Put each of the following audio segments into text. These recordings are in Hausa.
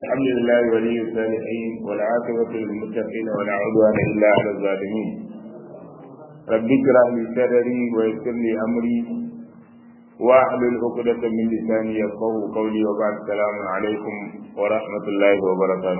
الحمد لله ولي الصالحين والعاقبة للمتقين ولا عدوان إلا على الظالمين رب اشرح لي صدري ويسر لي أمري واحلل عقدة من لساني يفقه قولي وبعد السلام عليكم ورحمة الله وبركاته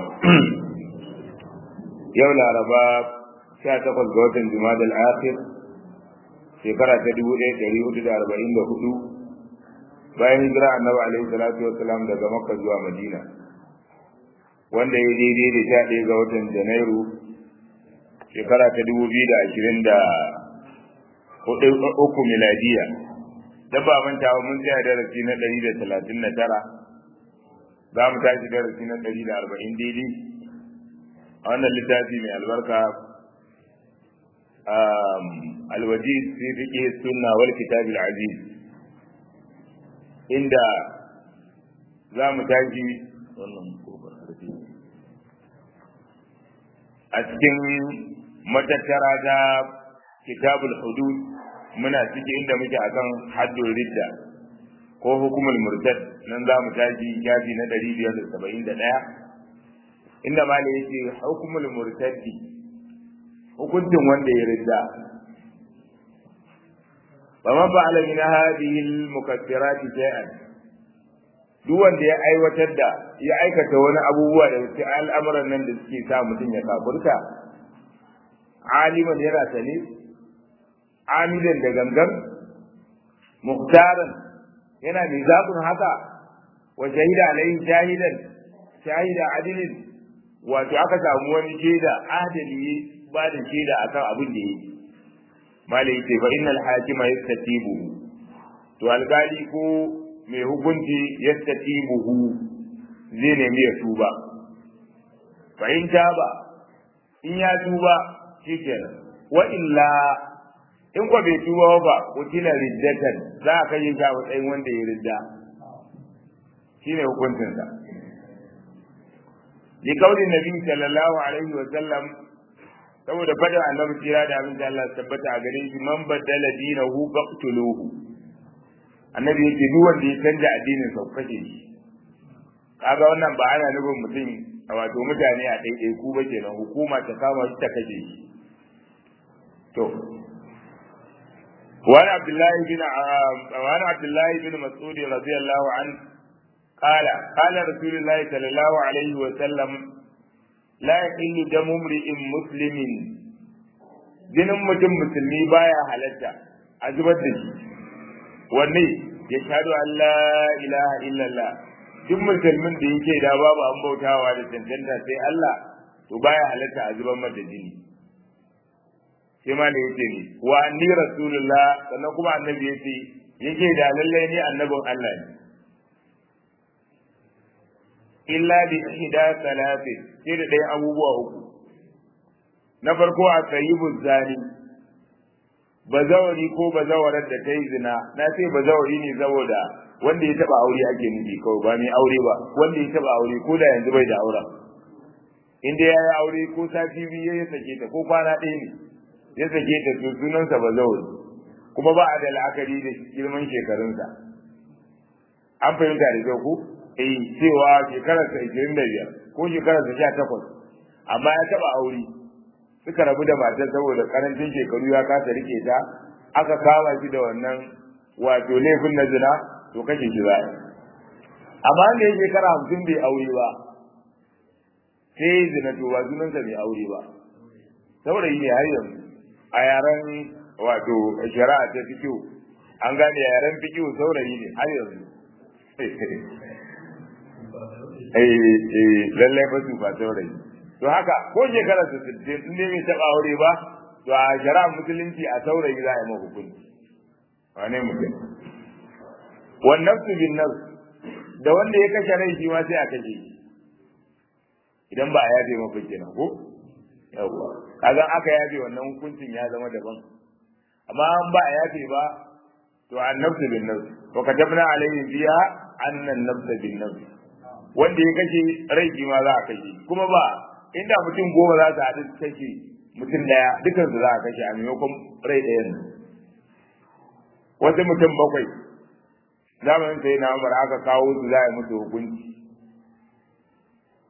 يوم الأربعاء sha takwas ga watan Jumada al-Akhir shekara ta dubu ɗaya ɗari hudu da arba'in da hudu bayan hijira annabi alaihi salatu wassalam daga Makka zuwa Madina wanda ya daidai da sha ɗaya ga watan Janairu shekara ta dubu biyu da ashirin da hudu uku miladiya da ba manta mun tsaya darasi na ɗari da talatin da tara za mu tashi darasi na ɗari da arba'in daidai a wannan littafi mai albarka الوجيز في فقه السنة والكتاب العزيز عند za mu tashi a cikin matattara ta kitabul hudud muna ciki inda muke akan haddul ridda ko hukumul murtad nan za mu tashi shafi na 571 inda malai yake hukumul murtaddi hukuncin wanda ya ridda fa man fa'ala min hadhihi al-mukaffirat shay'an duk wanda ya aiwatar da ya aikata wani abubuwa da wasu al'amuran nan da suke sa mutum ya kafurta aliman yana sane amidan da gangan muhtaran yana mai zaɓin haka wa shahida alaihi shahidan shahida adilin wato aka samu wani shaida adali ba da shaida akan abin da yake malai yace fa innal hakima yastatibu to alkali ko mai hukunci yastatibuhu zai nemi ya tuba fa in taba in ya tuba shikenan wa illa in ko bai tuba ba kutila riddatan za a kai shi a matsayin wanda ya ridda shine hukuncinsa li kauli nabi sallallahu alaihi wa sallam saboda fadin annabi kira da abin da Allah tabbata a gare shi man badala dinahu faqtuluhu annabi yake duk wanda ya canja addinin sa kashe shi kaga wannan ba ana nufin mutum wato mutane a daidai ku ba kenan hukuma ta kama shi ta kashe shi to وعن عبد الله بن وعن عبد الله بن مسعود رضي الله عنه قال قال رسول الله صلى الله عليه وسلم la yahillu damu mri'in muslimin jinin mutum musulmi baya halatta a zubar da shi wanne ya shaɗu Allah ilaha illallah duk musulmin da yake da babu an bautawa da cancanta sai Allah to baya halatta a zubar mata jini sai ma da yake ne wa anni rasulullah sannan kuma annabi yace yake da lallai ne annabin Allah ne illa bi ihda salatin sai da ɗaya abubuwa uku na farko a sayyibul zani bazawari ko bazawarar da ta yi zina na ce bazawari ne saboda wanda ya taba aure ake nufi kawai ba mai aure ba wanda ya taba aure ko da yanzu bai da auren inda ya yi aure ko sati biyu ya sake ta ko kwana ɗaya ne ya sake ta to sunansa bazawari kuma ba a da la'akari da girman shekarunsa an fahimta da kyau ko eh cewa shekararsa ishirin da biyar ko shekararsa sha takwas amma ya taɓa aure suka rabu da matar saboda karancin shekaru ya kasa rike ta aka kama shi da wannan wato laifin na zina to kashe shi za amma da ya shekara hamsin bai aure ba sai zina to ba sunansa bai aure ba saboda yi ne har yanzu a yaren wato shari'a ta fikiyo an gane yaren fikiyo saurayi ne har yanzu eh lallai ba su ba saurayi to haka ko shekara su sittin in dai bai taɓa aure ba to a shari'ar musulunci a saurayi za a yi ma hukunci wane mutum wannan su bin nan da wanda ya kashe rai shi ma sai a kashe shi idan ba a yafe mafi kenan ko yawwa kaga aka yafe wannan hukuncin ya zama daban amma an ba a yafe ba to annabtu bin nafs wa katabna alayhi fiha anna an-nafsa bin nafs wanda ya kashe rai ma za a kashe kuma ba inda mutum goma za su haɗu kashe mutum daya dukan su za a kashe a maimakon rai ɗaya ne wasu mutum bakwai zamanin sai na umar aka kawo su za a yi musu hukunci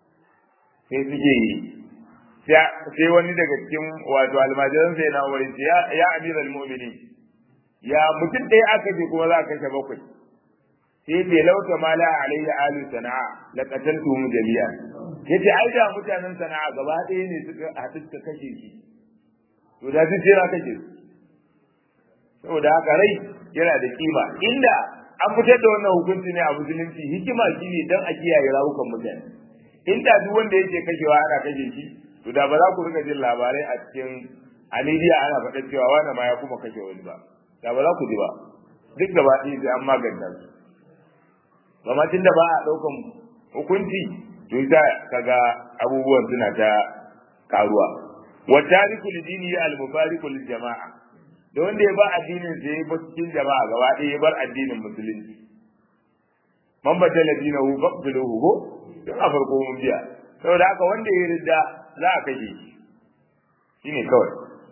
sai suke yi sai wani daga cikin wato almajiran sai na wani ya ya amiral mu'minin ya mutum ɗaya aka je kuma za a kashe bakwai sai ce lauta ma la alayya alu sana'a la qataltuhum jami'a yace ai da mutanen sana'a gaba ɗaya ne suka haɗu suka kashe shi to da sun tsira kashe su saboda haka rai yana da kima inda an fitar da wannan hukunci ne a musulunci hikima shine dan a kiyaye rawukan mutane inda duk wanda yake kashewa ana kashe shi to da ba za ku rika jin labarai a cikin a media ana faɗa cewa wani ma ya kuma kashe wani ba da ba za ku ji ba duk gaba ɗaya sai an maganta su amma tun da ba a ɗaukan hukunci to ita kaga abubuwan suna ta karuwa wa tariku lidini al mufariqu lil jama'a da wanda ya ba addinin sa ya bar cikin jama'a gaba ɗaya ya bar addinin musulunci man badala dinahu faqtuluhu ko tun a farko mun biya saboda haka wanda ya ridda za a kashe shi shine kawai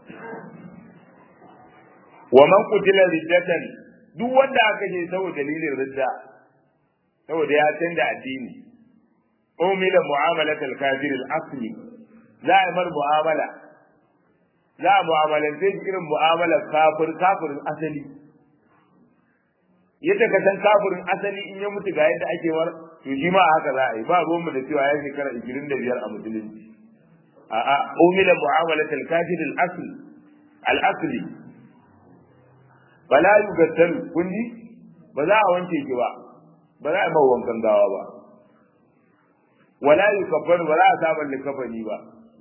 wa man qutila riddatan duk wanda aka kashe saboda dalilin ridda saboda ya canza addini umila mu'amalat al-kafir al-asli za a mar mu'amala za a mu'amalance shi irin mu'amalar kafir kafirin asali yadda ka san kafirin asali in ya mutu ga yadda ake war to shi ma haka za a yi ba ruwanmu da cewa ya shekara 25 a musulunci a'a umila mu'amalat al-kafir al-asli al-asli bala yugaddalu kun ji ba za a wanke ki ba ba za a yi wankan gawa ba wala yukaffaru ba za a samun likafani ba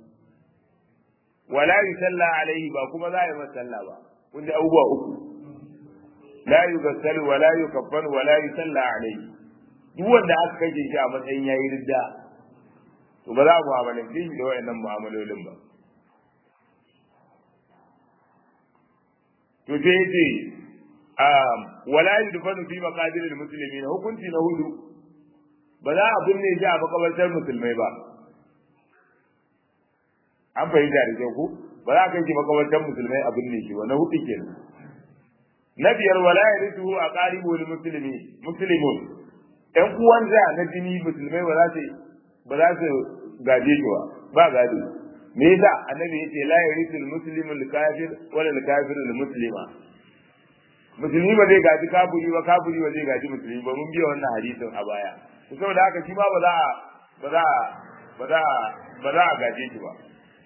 wala yusalla alaihi ba kuma za a yi masa sallah ba kun ji abubuwa uku la yugassalu wala yukaffaru wala yusalla alaihi duk wanda aka kashe shi a matsayin yayi ridda to ba za a mu'amalance shi da wayannan mu'amalolin ba to sai yace wala yudfanu fi maqadir almuslimin hukunci na hudu ba za a binne shi a makabartar musulmai ba an fahimta da kyau ku ba za a kai shi makabartar musulmai a binne shi wani hudu kenan na biyar wala yarithu a qaribu lil muslimi muslimun ɗan uwansa na jini musulmai ba za su ba za su gaje shi ba ba gado me yasa annabi yace la yarithu al muslimu al kafir wala al kafiru al muslima musulmi ba zai gaji kafiri ba kafiri ba zai gaji musulmi ba mun biya wannan hadisin a baya to saboda haka shi ma ba za a ba za a ba za a ba za a gaje shi ba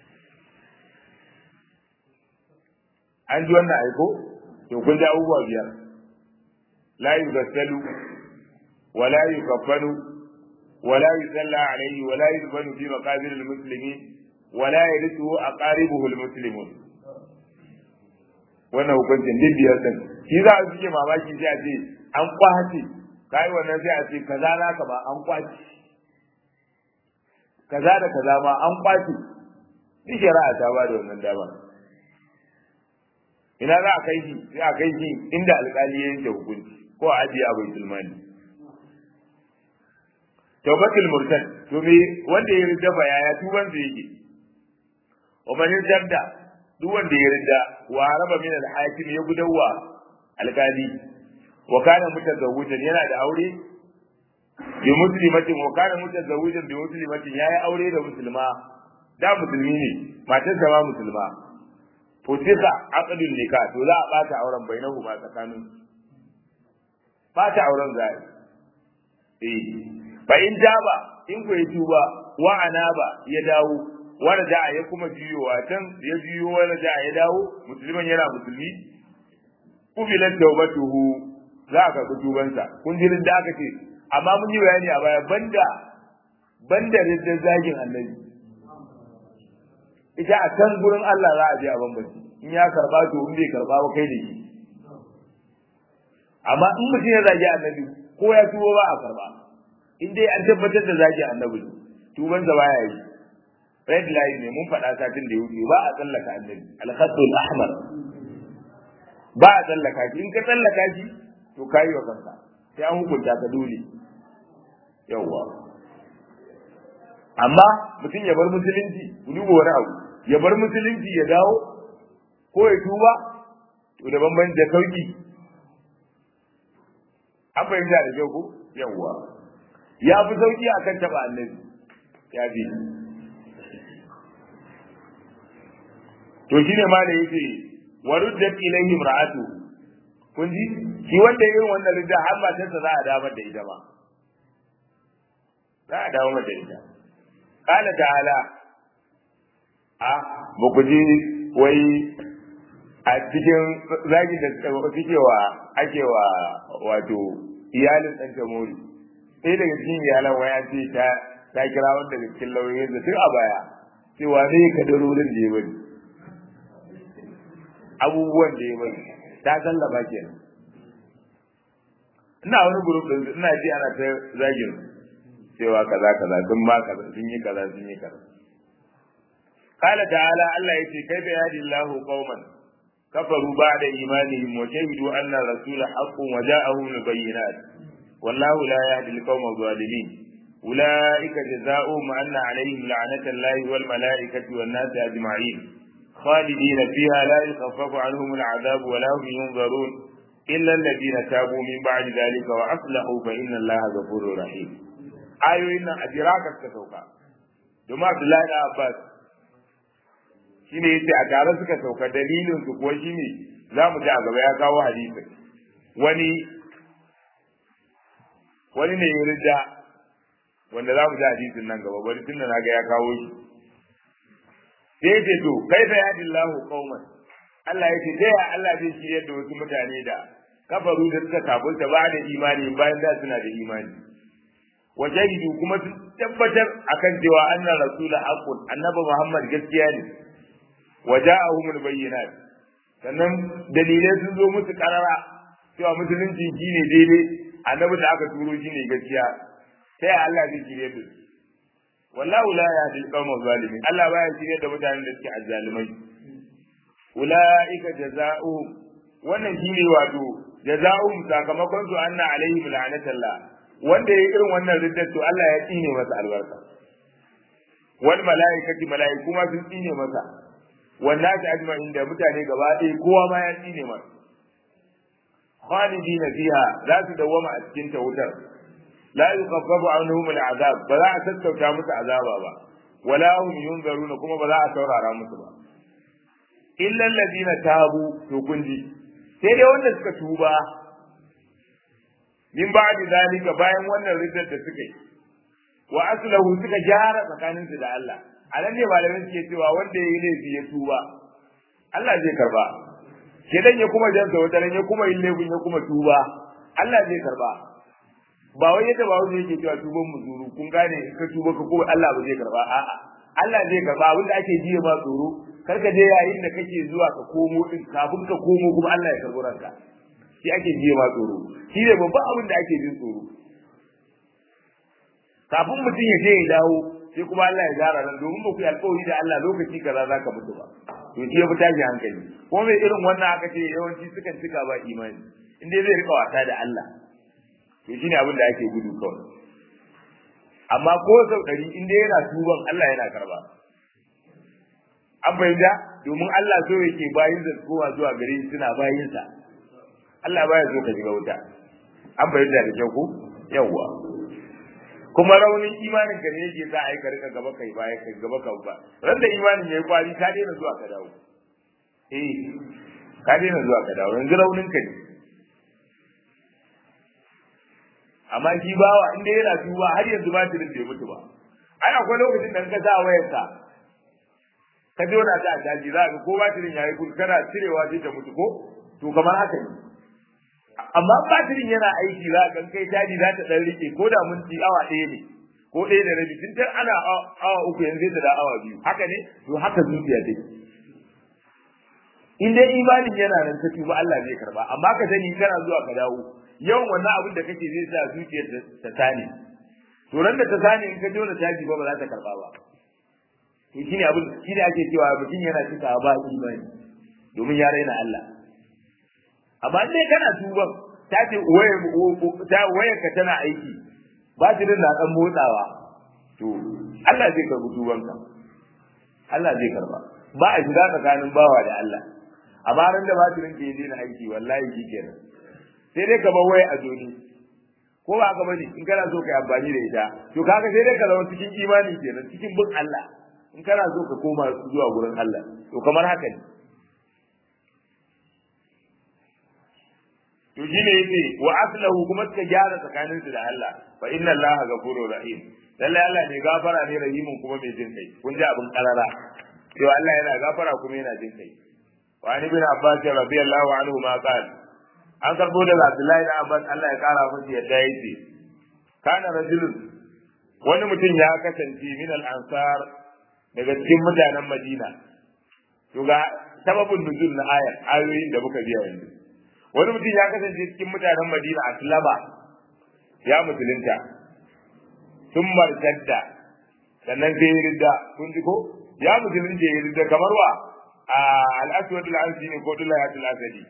an ji wannan aiko to kun ji abubuwa biyar la yugassalu wa la yukaffanu wa la yusalla alayhi wa la yudfanu fi maqabir al-muslimin wa la yarithu aqaribuhu al-muslimun wannan hukuncin duk biyar din shi za a suke mamaki sai a ce an kwace kai wannan sai a ce kaza naka ba an kwace kaza da kaza ma an kwace duk shari'a ta ba da wannan dama ina za a kai shi sai a kai shi inda alƙali ya yanke hukunci ko a ajiye a baitul mali tawbatul murtad to me wanda ya ridda fa yaya tuban sa yake wa man yadda duk wanda ya ridda wa haraba min al-hakim ya gudawa alƙali wa kana mutazawwijan yana da aure bi muslimatin wa kana mutazawwijan bi muslimatin yayi aure da musulma da musulmi ne matarsa ma musulma futika aqdul nikah to za a bata auren bainahu ma tsakanin bata auren zai eh fa in jaba in ku yi tuba wa anaba ya dawo wanda da ya kuma juyowa can ya juyo wanda da ya dawo musulman yana musulmi kubilan tawbatuhu za ka ga tubansa kun ji da aka ce amma mun yi bayani a baya banda banda ridda zagin annabi ita a can gurin Allah za a je a bambanci in ya karba to in bai karba ba kai da shi amma in mutum ya zagi annabi ko ya tuwo ba a karba in dai an tabbatar da zagi annabi tuban sa baya yi red line ne mun faɗa satin da ya wuce ba a tsallaka annabi al-khatul ahmar ba a tsallaka shi in ka tsallaka shi to kayi wa kanka sai an hukunta ka dole yawwa amma mutum ya bar musulunci ku duba wani abu ya bar musulunci ya dawo ko ya tuba to da bambanci da sauki an fahimta da kyau ko yawwa ya fi sauki akan taba annabi ya fi to shine ma da yake waruddat ilayhi imra'atu kun ji shi wanda irin wannan ridda har matarsa za a damar da ita ba za a dawo mata ita qala ta'ala a ba ku ji wai a cikin zagi da suke wa ake wa wato iyalin ɗan tamori sai daga cikin iyalan waya ce ta ta kira wanda daga cikin lauyoyin da tun a baya cewa ne kadarorin da ya bari abubuwan da ya bari ta sallaba kenan ina wani grup din ina ji ana ta zagin cewa kaza kaza sun ma kaza sun yi kaza sun yi kaza qala ta'ala Allah yace kai da yadi Allahu qauman kafaru ba'da imanihim wa shahidu anna rasula haqqun wa ja'ahum al-bayyinat wallahu la yahdi al-qawma adh-dhalimin أولئك جزاؤهم أن عليهم لعنة الله والملائكة والناس أجمعين خالدين فيها لا يخفف عنهم العذاب ولا هم ينظرون إلا الذين تابوا من بعد ذلك وأصلحوا فإن الله غفور رحيم آيوين أدراك التسوكا دوما عبد الله بن عباس shine yace a tare suka sauka dalilin su kuwa shine za mu ji a gaba ya kawo hadisin wani wani ne ya rida wanda za mu ji hadisin nan gaba bari tunda na ga ya kawo shi sai yace to kai fa yadillahu qauman Allah yace ta ya Allah zai shirye da wasu mutane da kafaru da suka kafirta ba da imani bayan da suna da imani wa jahidu kuma sun tabbatar akan cewa anna rasula haqqun annabi Muhammad gaskiya ne wa ja'ahumul bayyinat sannan dalilai sun zo musu karara cewa musulunci shine daidai annabi da aka turo shine gaskiya sai Allah zai shirye da su wallahu la yahdi al-qawma zalimin Allah baya shirye da mutanen da suke azzalimai ulaika jazaohum wannan shine wato jazaohum sakamakon su anna alaihim la'natullah wanda yayi irin wannan riddar to Allah ya tsine masa albarka wal malaikati malaiku ma sun tsine masa wallahi ajma'in da mutane gaba ɗaya kowa ma ya tsine masa khalidina fiha za su dawwama a cikin ta wutar la yukhaffafu anhum al'azab ba za a sassauta musu azaba ba wala hum yunzaruna kuma ba za a saurara musu ba illa alladhina tabu to kunji sai dai wanda suka tuba min ba'di zalika bayan wannan riddar da suka yi wa aslahu suka gyara tsakaninsu da Allah a nan ne malamai suke cewa wanda ya yi laifi ya tuba Allah zai karba shedan ya kuma jansa wata ran ya kuma yin laifin ya kuma tuba Allah zai karba ba wai yadda ba wani yake cewa tuban muzuru kun gane in ka tuba ka kuma Allah ba zai karba a'a Allah zai karba abin da ake jiya ma tsoro kar ka je yayin da kake zuwa ka komo din kafin ka komo kuma Allah ya karbo ranka shi ake jiya ma tsoro shi ne babban abin da ake jin tsoro kafin mutum ya je ya dawo sai kuma Allah ya gara nan domin ba ku yi alƙawari da Allah lokaci kaza za ka mutu ba to shi ya fi tashi hankali ko mai irin wannan aka ce yawanci sukan cika ba imani in dai zai rika wasa da Allah to shine abin da ake gudu kawai amma ko sau ɗari in dai yana tuban Allah yana karba an fahimta domin Allah so yake bayin da kowa zuwa gare shi suna bayinsa Allah baya so ka shiga wuta an fahimta da kyau ko yawwa kuma raunin imanin ka ne yake sa a yi ka rika gaba kai baya kai gaba ka ba ran da imanin yayi kwari ka daina zuwa ka dawo eh ka daina zuwa ka dawo yanzu raunin ka ne amma shi bawa inda yana tuba har yanzu ba tirin bai mutu ba ai akwai lokacin da ka sa wayar ka ka jona ta a daji za ka ko batirin yayi kul kana cirewa sai ta mutu ko to kamar haka ne amma batirin yana aiki za ka kai daji za ta dan rike ko da minti awa ɗaya ne ko ɗaya da rabi tun ana awa uku yanzu ta da awa biyu haka ne to haka zuciya take in dai imanin yana nan ta tuba Allah zai karba amma ka sani kana zuwa ka dawo yawan wannan abin da kake zai sa zuciyar ta tane to ran da ta tane in ka jona taji ba ba za ta karba ba to shine abin shine ake cewa mutum yana cika ba imani domin ya raina Allah amma dai kana tuban ta ce waye ta waye ka tana aiki ba ta da dan motsawa to Allah zai karbi tubanka Allah zai karba ba a shiga tsakanin bawa da Allah amma ran da batirin ke yi aiki wallahi shi kenan sai dai ka bar waya a joni ko ba ka bane in kana so ka yi amfani da ita to kaga sai dai ka zama cikin imani kenan cikin bin Allah in kana so ka koma zuwa gurin Allah to kamar haka ne to shine yace wa aslahu kuma suka gyara tsakanin su da Allah fa inna Allah ghafurur rahim lalle Allah ne gafara ne rahimin kuma mai jin kai kun ji abin karara to Allah yana gafara kuma yana jin kai wa ni bin Abbas radiyallahu anhu ma qala an karbo daga Abdullahi da Abbas Allah ya kara masa yadda yace kana rajulun wani mutum ya kasance min al-ansar daga cikin mutanen Madina to ga sababin nuzul na ayar ayoyin da muka biya yanzu wani mutum ya kasance cikin mutanen Madina a Tulaba ya musulunta sun martadda sannan sai ya ridda kun ji ko ya musulunta ya ridda kamar wa a al-aswad al-ansi ne ko dulayatul asadi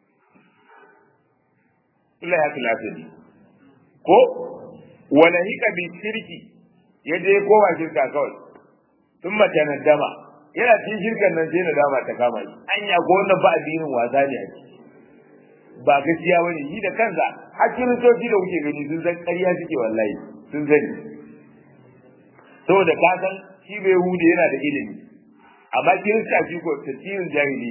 dulayatul asadi ko wala hika bi shirki ya je kowa shirka kawai sun mace na dama yana cikin shirkan nan sai na dama ta kama shi anya ko wannan ba addinin wasa ne a ciki ba gaskiya bane shi da kansa har kiristoci da kuke gani sun san ƙarya suke wallahi sun sani saboda ka san shi bai hude yana da ilimi amma kirista shi ko tasirin jahili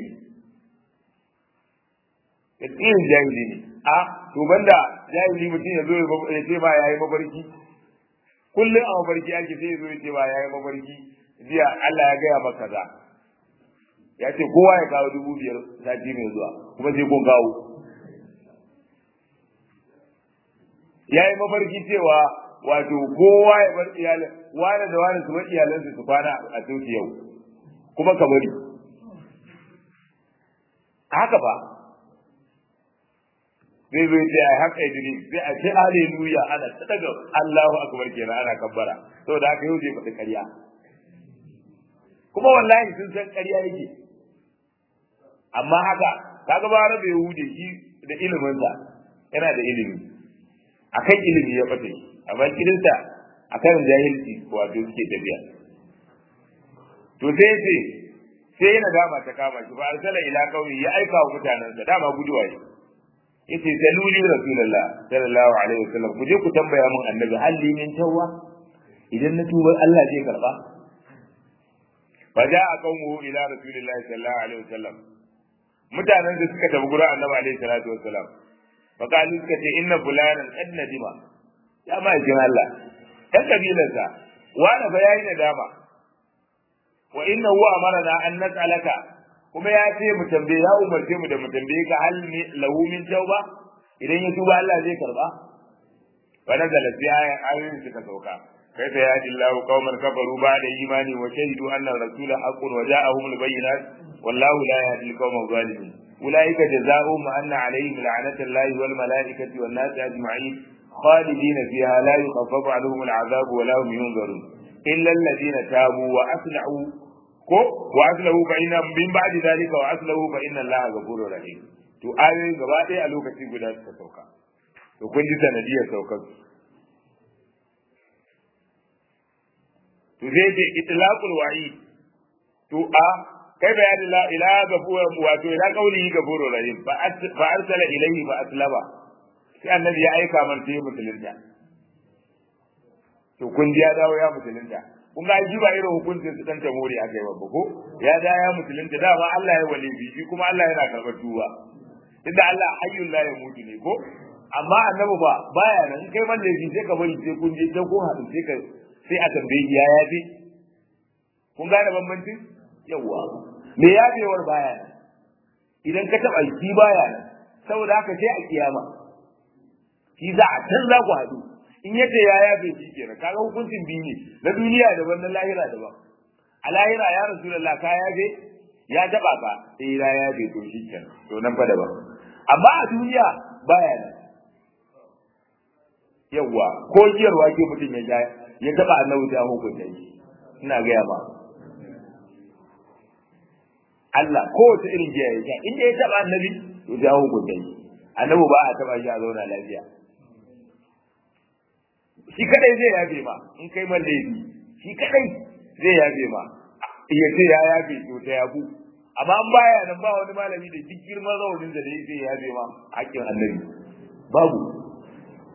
ne tasirin jahili ne a to banda jahili mutum ya zo ya ce ba ya yi mafarki kullum a mafarki ake sai ya zo ya ce ba ya yi mafarki jiya Allah ya gaya maka kaza ya ce kowa ya kawo dubu biyar sati mai zuwa kuma sai kun kawo ya yi mafarki cewa wato kowa ya bar iyalin wani da wani su bar iyalansu su kwana a coci yau kuma ka bari haka ba zai zo ce ai haka idiri sai a ce haleluya ana ta daga Allahu akbar kenan ana kabbara saboda haka yau zai faɗi ƙarya kuma wallahi sun san ƙarya yake amma haka kaga ba rabe Yahudi shi da iliminsa yana da ilimi akan ilimi ya fata shi amma kirinsa akan jahilci wato suke tafiya to sai ce sai yana dama ta kama shi ba arsala ila qaumi ya aika wa mutanansa dama guduwa ne yace saluli rasulullah sallallahu alaihi wasallam ku je ku tambaya mun annabi halli min tawwa idan na tuba Allah zai karba fa jaa qaumuhu ila rasulillahi sallallahu alaihi wasallam mutanen da suka tafi gurin annabi alaihi salatu wasallam fa kalu suka ce inna fulanan qad nadima ya ma jin Allah dan kabilarsa wani fa yayi nadama wa inna huwa amarna an nas'alaka kuma ya ce mu tambaye ya umarce mu da mu tambaye ka hal ne lahu min tauba idan ya tuba Allah zai karba wa nazala fi ayoyin suka sauka كيف يهدي الله قوما كفروا بعد إيمان وشهدوا أن الرسول حق وجاءهم البينات والله لا يهدي القوم الظالمين أولئك جزاؤهم أن عليهم لعنة الله والملائكة والناس أجمعين خالدين فيها لا يخفف عنهم العذاب ولا هم ينظرون إلا الذين تابوا وأصلحوا وأصلحوا فإن من بعد ذلك وأصلحوا فإن الله غفور رحيم to ayoyin gaba ɗaya a lokaci guda suka sauka to kun ji sanadiyar saukar to zai ce itlaqul wa'id to a kai bayanin la ila gafur wato ila qawlihi gafurur rahim fa arsala ilayhi fa aslaba sai annabi ya aika man sai musulunta to kun ji ya dawo ya musulunta kun ga ji ba irin hukuncin su dan tamori akai babba ko ya da ya musulunta da ba Allah ya wali bi kuma Allah yana karbar tuba inda Allah hayyul la yamutu ne ko amma annabi ba baya nan kai man laifi sai ka bari sai kun je sai kun haɗu sai ka sai a tambaye ya yafe kun gane bambancin yawa me yafewar baya nan idan ka taba shi baya nan saboda haka sai a kiyama shi za a can za ku haɗu in yace ya yafe shi kenan kaga hukuncin biyu ne na duniya daban na lahira daban a lahira ya rasulullah ka yafe ya taba ka sai ya yafe to shi kenan to nan fa daban amma a duniya baya nan yawa ko jiyarwa ke mutum ya ja ya taba annabi ta hukunta shi ina gaya ba Allah kowace irin jiya ya sha inda ya taba annabi to ta hukunta shi annabi ba a taba shi a zauna lafiya shi kadai zai yafe ma in kai man laifi shi kadai zai yafe ma iya ce ya yafe to ta yafu amma an baya nan ba wani malami da duk girman raunin da zai yafe ma hakkin annabi babu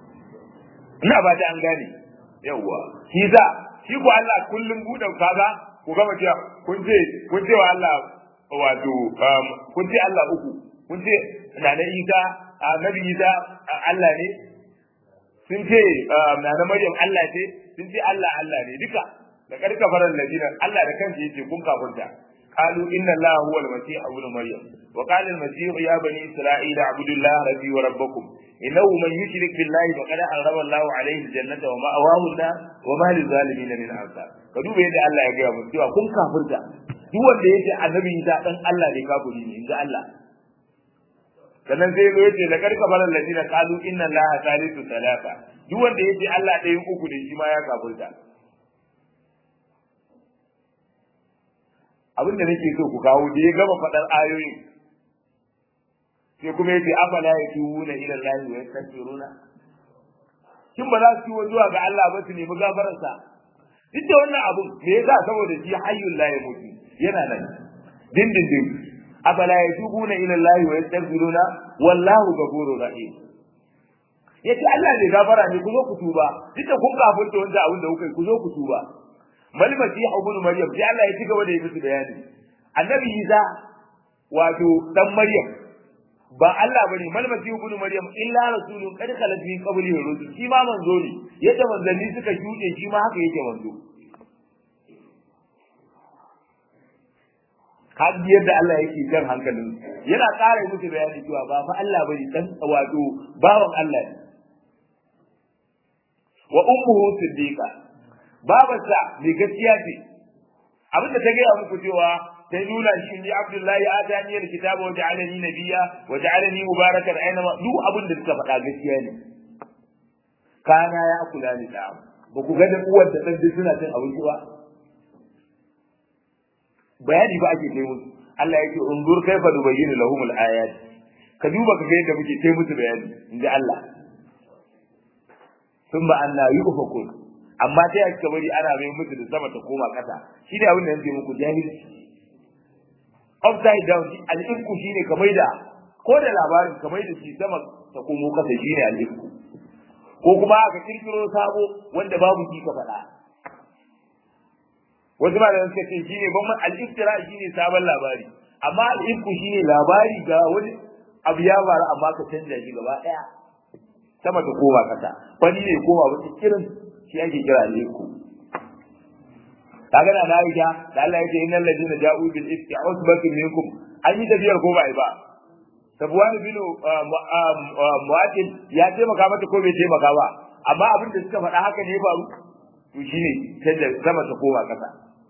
ina ba ta an gane yawwa shi za shi ko Allah kullum buɗe kaga ku gama cewa kun ce kun ce wa Allah wato kun ce Allah uku kun ce na na Isa annabi Isa Allah ne sun ce na na Maryam Allah ce sun ce Allah Allah ne duka da karka faran ladina Allah da kansa yake kun kafirta قالوا إن الله هو المسيح ابن مريم وقال المسيح يا بني إسرائيل اعبدوا الله ربي وربكم إنه من يشرك بالله فقد حرم الله عليه الجنة ومأواه النار وما للظالمين من أنصار كدوب يد الله يا جماعة cewa kun kafirta duk wanda yake annabi Isa dan Allah ne kafiri ne inda Allah sannan sai zo yace lakar kafara alladina qalu inna allaha thalithu thalatha duk wanda yace Allah ɗayan uku ne shi ma ya kafirta abin da nake so ku kawo da ya gama faɗar ayoyin sai kuma yace afala yatubuna ila allahi wa yastaghfiruna kin ba za su yi zuwa ga Allah ba su nemi gafararsa duk da wannan abun me yasa saboda shi hayyul la yamutu yana nan dindindin afala yatubuna ila allahi wa yastaghfiruna wallahu ghafurur rahim yace Allah ne gafara ne ku zo ku tuba duk da kun kafirta wanda abin da kuka yi ku zo ku tuba mal masih ibn maryam sai Allah ya ci gaba da yi musu bayani annabi Isa wato dan maryam ba Allah bane mal masih ibn maryam illa rasulun qad khalat min qablihi rusul shi ma manzo ne yadda manzanni suka shuɗe shi ma haka yake manzo kaji yadda Allah yake jan hankalin yana ƙara musu bayani cewa ba fa Allah bane dan wato bawan Allah ne wa ummuhu siddiqa babarsa mai gaskiya ce abinda ta gaya muku cewa ta nuna shi ni Abdullahi atani alkitaba wa ja'alani nabiyya wa ja'alani mubarakan aina ma duk abin da suka faɗa gaskiya ne kana ya kula ni da ba ku ga da uwar da dan suna cin abinci ba bayani ba ake kai musu Allah yake unzur kaifa nubayyinu lahum al-ayat ka duba ka ga yadda muke kai musu bayani inda Allah thumma anna yufakun amma sai aka bari ana mai musu da sama ta koma kasa shi ne abin da yake muku jahilci upside down al-ifku shine kamar da ko da labarin kamar da shi sama ta komo kasa shine al-ifku ko kuma aka kirkiro sabo wanda babu shi ka faɗa wasu ma da suka ce shine ban al-iftira shine sabon labari amma al-ifku shine labari ga wani abu ya faru amma ka canja shi gaba daya sama ta koma kasa wani ne koma wata kirin shi ake kira al-ifku kaga da Aisha da Allah yake innal ladina ja'u bil ifki usbatun minkum an yi tafiyar ko ba ba Sabuwan bin Mu'atil ya taimaka mata ko bai taimaka ba amma abin da suka faɗa haka ne faru to shine canza sama ta koma kasa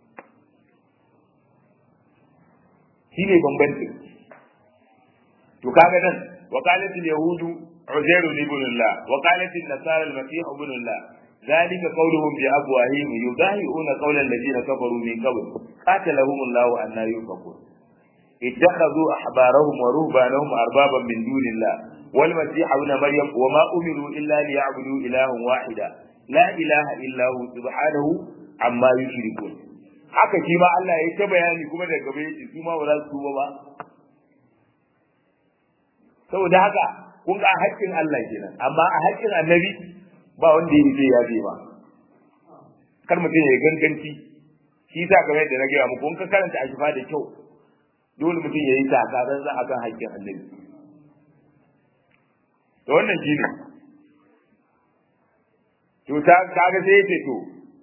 shine bambanci to kaga nan وقالت اليهود عزير ابن الله وقالت النصارى المسيح ابن الله ذلك قولهم بأفواههم يضاهئون قول الذين كفروا من قبل قاتلهم الله أن يؤفكون اتخذوا أحبارهم ورهبانهم أربابا من دون الله والمسيح ابن مريم وما أمروا إلا ليعبدوا إلها واحدا لا إله إلا هو سبحانه عما يشركون haka shi ma Allah ya ta bayani kuma daga gaba yace su ma ba za su tuba ba saboda haka kun ga haƙƙin Allah kenan amma a haƙƙin annabi ba wanda ya ce ya ba kar mutum ya ganganci shi sa kamar yadda na gaya muku in ka karanta a shifa da kyau dole mutum ya yi takarar za a kan haƙƙin annabi to wannan shi ne to ta kaga sai ya ce to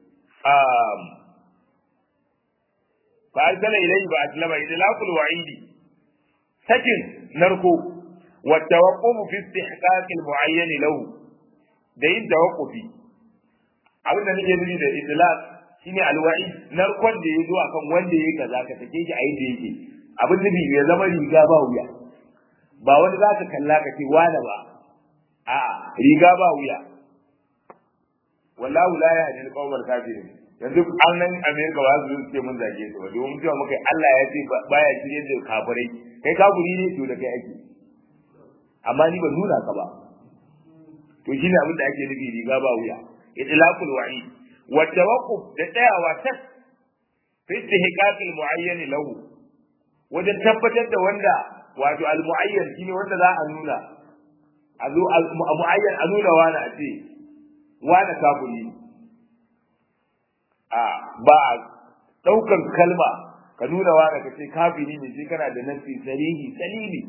fa arsala ilayhi ba aslama idlaqul wa'idi sakin narko wa tawaqquf fi istihqaq al mu'ayyan lahu da yin tawaqqufi abin da nake nufi da idlaq shine alwa'i narkon da ya zo akan wanda yake kaza ka take shi a yadda yake abin nufi ya zama riga ba wuya ba wani za ka kalla ka ce wani ba a riga ba wuya wallahu la yahdi al-qawmal kafirin yanzu an nan America ba su ce mun zage su ba domin cewa muka Allah ya ce baya shirye da kafirai kai kafiri ne to da kai ake amma ni ban nuna ka ba to shine abin da ake nufi riga ba wuya idlaqul wa'id wa tawaqquf da tsayawa tas fi istihqaq al-mu'ayyan lahu wajen tabbatar da wanda wato al-mu'ayyan shine wanda za a nuna a zo al-mu'ayyan a nuna wani a ce wani kafiri a ba a daukan kalma ka nuna wa ka ce kafiri ne sai kana da nasi sarihi salimi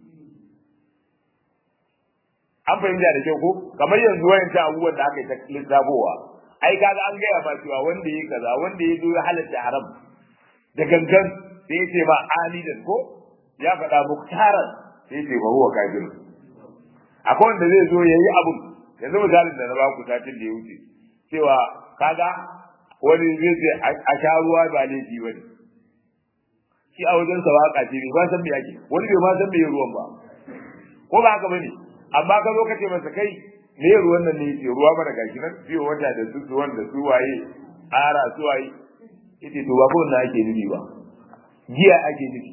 an fahimta da kyau ko kamar yanzu wayan ta abubuwan da aka yi ta lissafowa ai kaga an gaya ma cewa wanda yi kaza wanda ya zo ya halatta haram da gangan sai ya ce ma alidan ko ya faɗa muktaran sai ya ce ba huwa kafir akwai wanda zai zo yayi abun yanzu misalin da na baku satin da ya wuce cewa kaga wani zai ce a sha ruwa ba laifi bane shi a wajen sa waka ce ba san me yake wani bai ma san me ruwan ba ko ba haka bane amma ka zo ka ce masa kai me ruwan nan ne yake ruwa mana gashi nan biyo wata da su su wanda su waye ara su waye yace to ba ko na ake nufi ba giya ake nufi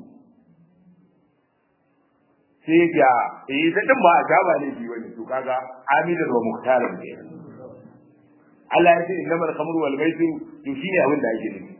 sai ga eh ta din ba a ta ba laifi bane to kaga amidan wa muhtaran ne Allah ya ce innamal khamru wal maisir to shine abin da ake nufi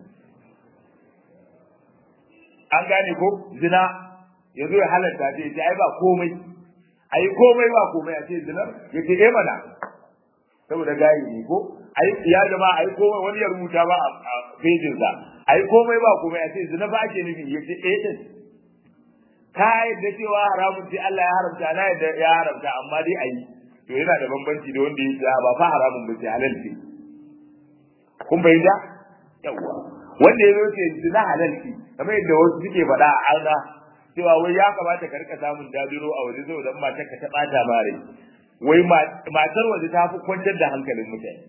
an gane ko zina yazo ya halatta ce ce ai ba komai ai komai ba komai a ce zinar yace eh mana saboda gayi ne ko ai ya jama'a ai komai wani ya rubuta ba a pejin sa ai komai ba komai a ce zina ba ake nufi yace eh din ka yadda cewa haramun ce Allah ya haramta na yadda ya haramta amma dai ayi to yana da bambanci da wanda yake ba fa haramun ba ce halal ce kun bayyana yawa wanda ya zo ce zina halal ce kamar yadda wasu suke faɗa a arna cewa wai ya kamata ka rika samun dabiro a waje saboda matar ka ta bata ma rai wai matar waje ta fi kwantar da hankalin mutane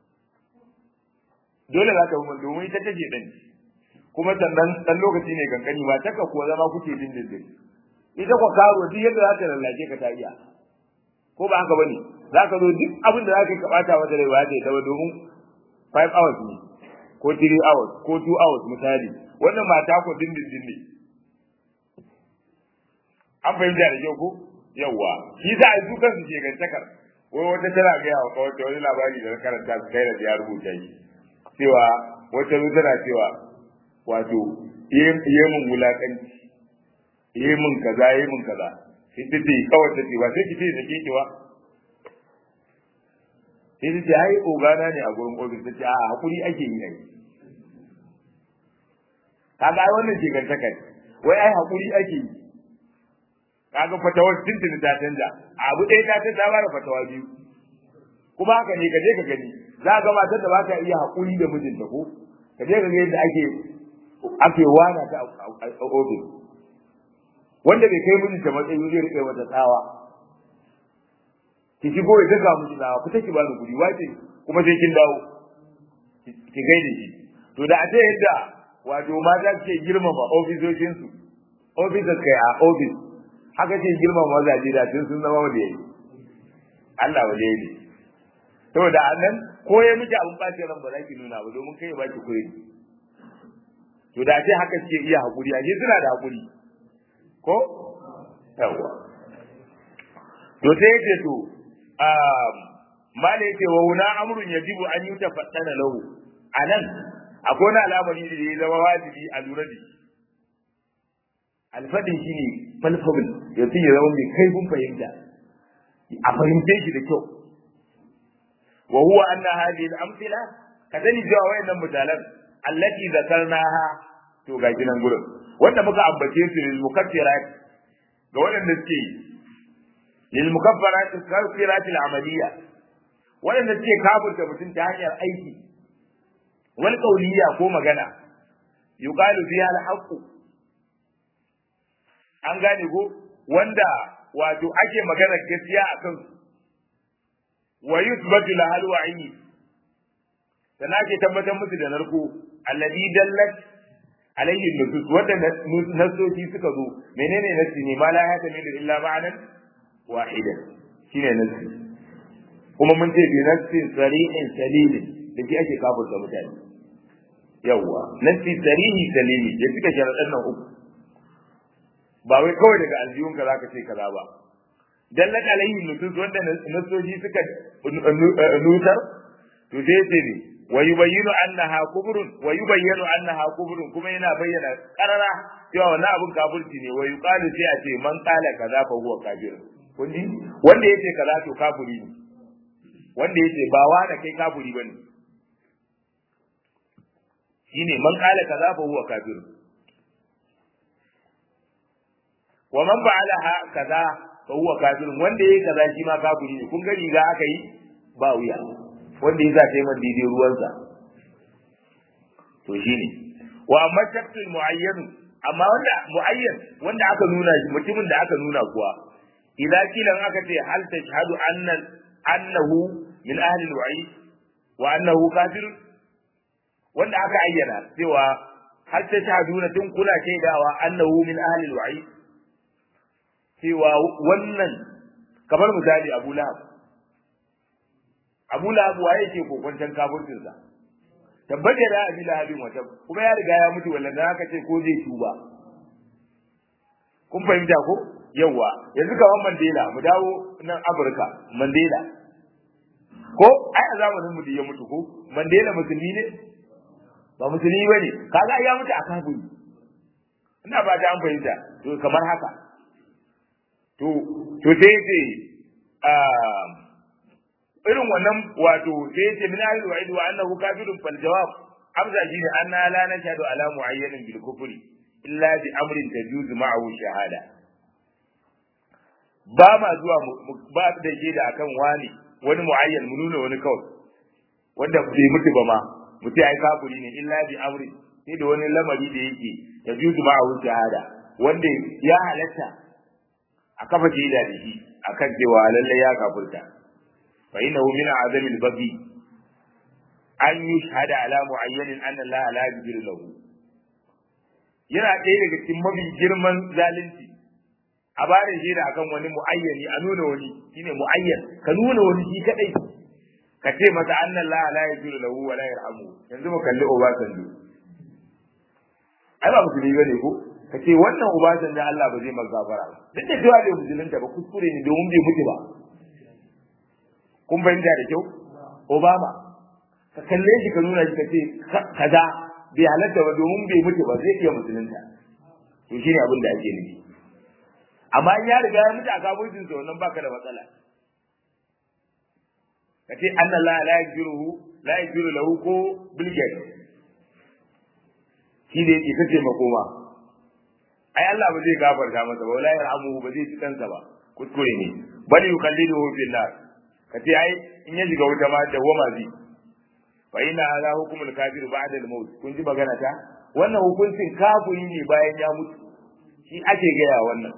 dole za ta yi domin ita take ɗan kuma sannan ɗan lokaci ne kankani matar ka kuwa zama kuke dindindin ita kwa karo duk yadda za ta lallace ka ta iya ko ba haka bane za ka zo duk abin da za ka yi ka bata mata rai ba ta yi ta ba domin 5 hours ne ko 3 hours ko 2 hours misali wannan mata ko dindindin ne an fahimta da kyau ko yawwa shi za a yi dukan su shekantakar wai wata tana gaya wa kawai wani labari da na karanta su kai da ya rubuta shi cewa wata zo tana cewa wato yi mun wulakanci yi mun kaza yi mun kaza sai ta ce kawai ta ce ba sai ki ce da ke ba sai ta ce ai ogana ne a gurin ofis ta ce a hakuri ake yi ai kaga ai wannan shekantakar wai ai hakuri ake yi kaga fatawar tuntuni ta canza abu ɗaya ta canza ba da fatawa biyu kuma haka ne ka je ka gani za ga matar da ba ta iya haƙuri da mijinta ko ka je ka ga yadda ake ake wana ta a ofis wanda bai kai mijinta matsayi zai riƙe mata tsawa ki shigo ya daga miji tsawa fita ki bani kuɗi wace kuma sai kin dawo ki gaide shi to da a ce yadda wato mata ke girmama ofisoshinsu ofisar kai a ofis haka ce girma mazaje da tun sun zama wanda yayi Allah wanda yayi saboda annan ko ya miji abun bace ran ba za ki nuna ba domin kai ba ki koyi to da ce haka suke iya hakuri a suna da hakuri ko yawa to sai yace to um mala yace wa huna amrun yajibu an yutafaddana lahu anan akwai wani al'amari da ya zama wajibi a lura da shi alfadin shi ne falfabil ya fi ya zama mai kaifin fahimta a fahimce shi da kyau wa huwa anna hadhihi al-amthila ka sani cewa wayannan misalan allati zakarnaha to ga ginan gurin wanda muka ambace su lil mukaffirat ga wadanda suke lil mukaffarat al-kaffirat al-amaliyya wadanda suke kafirta mutum ta hanyar aiki wal qawliya ko magana yuqalu fiha al-haqqu an gane ko wanda wato ake magana gaskiya a kan wa yuthbatu la hal wa'i dan ake tabbatar musu da narko alladhi dallat alayhi nusus wanda nasoci suka zo menene nasi ne ma la ya tamilu illa ma'anan wahidan shine nasi kuma mun ce bi nasin sarihin salilin da ke ake kafurta mutane yawwa nasi sarihi salili ya cika sharaɗan nan uku ba wai kawai daga aljihun ka zaka ce kaza ba dallat alaihi nusus wanda nasoji suka nutar to sai ce ne wa yubayyinu annaha kubrun wa yubayyinu annaha kubrun kuma yana bayyana karara cewa wannan abun kafirci ne wa yuqalu sai a ce man qala kaza fa huwa kafir kun ji wanda yace kaza to kafiri ne wanda yace ba wa da kai kafiri bane shine man qala kaza fa huwa kafir wa man fa'alaha kaza fa huwa kafir wanda yayi kaza shi ma kafiri ne kun ga riga aka yi ba wuya wanda ya zace man daidai ruwansa to shine wa amma shaktul muayyan amma wanda muayyan wanda aka nuna shi mutumin da aka nuna kuwa idan kilan aka ce hal tashhadu anna annahu min ahli al-wa'id wa annahu kafir wanda aka ayyana cewa hal tashhaduna tun kula shaidawa annahu min ahli al-wa'id cewa wannan kamar misali Abu Lahab Abu Lahab waye ke kokwancan kafircin sa tabbata da Abu Lahab wata kuma ya riga ya mutu wallahi aka ce ko zai tuba kun fahimta ko yawa yanzu kaman Mandela mu dawo nan Afirka Mandela ko ai a zamanin mu da ya mutu ko Mandela musulmi ne ba musulmi bane kaga ya mutu a kafiri ina ba ta an fahimta to kamar haka to to sai ce irin wannan wato sai ce min ahli wa'id wa annahu kafirun fal jawab amsa shine anna la nashhadu ala mu'ayyanin bil kufri illa bi amrin tajuzu ma'ahu shahada ba ma zuwa ba da shaida akan wani wani mu'ayyan mu nuna wani kawai wanda bai mutu ba ma mutu ai kafiri ne illa bi amrin sai da wani lamari da yake tajuzu ma'ahu shahada wanda ya halatta a kafa shaida da shi akan cewa lalle ya kafirta fa innahu min azamil baghi an yushhada ala mu'ayyanin anna Allah la yaghfiru lahu yana ɗaya daga cikin mafi girman zalunci a bada shaida akan wani mu'ayyani a nuna wani shine mu'ayyan ka nuna wani shi kadai ka ce masa anna Allah la yaghfiru lahu wa la yarhamu yanzu mu kalli Obasanjo ai ba musulmi bane ko ka ce wannan ubasan da Allah ba zai maka gafara ba duk da cewa bai musulunta ba kuskure ne domin bai mutu ba kun fahimta da kyau Obama ka kalle shi ka nuna shi ka ce kaza bai halatta ba domin bai mutu ba zai iya musulunta to shine abin da ake nufi amma in ya riga ya mutu a kafircin sa wannan baka da matsala ka ce anna la la yajiruhu la yajiru lahu ko bilgate shi ne yake kace makoma ai Allah ba zai gafarta masa ba wala yarhamuhu ba zai ci kansa ba kuskure ne bal yukalliduhu fil nar kace ai in ya shiga wuta ma da wama zai fa ina ala hukumul kafir ba'da al-maut kun ji magana ta wannan hukuncin kafiri ne bayan ya mutu shi ake gaya wannan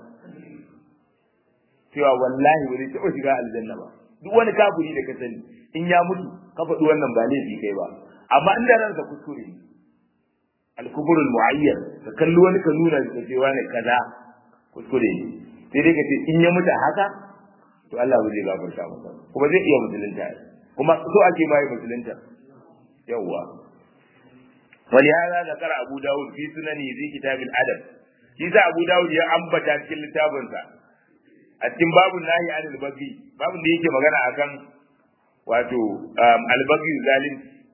cewa wallahi ba zai taɓa shiga aljanna ba duk wani kafiri da ka sani in ya mutu ka faɗi wannan ba laifi kai ba amma inda ransa kuskure ne al-kuburul mu'ayyan ka kalli wani ka nuna ka ce wani kaza kuskure ne sai dai ka ce in ya mutu haka to Allah ba zai gafarta masa kuma zai iya musulunta kuma so ake mai musulunta yawwa ولهذا ذكر أبو داود في سننه في كتاب الأدب shi sa Abu Dawud ya ambata cikin littafinsa a cikin babun nahi anil bagi babun da yake magana akan wato albagi zalim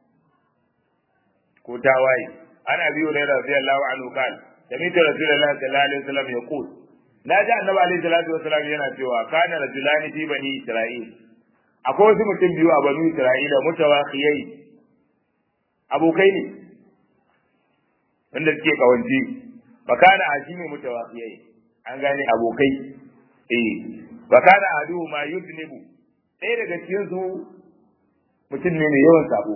ko tawaye ana biyo da radiyallahu anhu kan sami'tu rasulullahi sallallahu alaihi wasallam yaqul na ji annabi alaihi salatu wasallam yana cewa kana rajulani fi bani isra'il akwai wasu mutum biyu a bani isra'ila mutawakhiyai abokai ne wanda suke kawanci fakana hashimi mutawakhiyai an gane abokai eh fakana adu ma yudnibu ɗaya daga cikin su mutum ne mai yawan sabo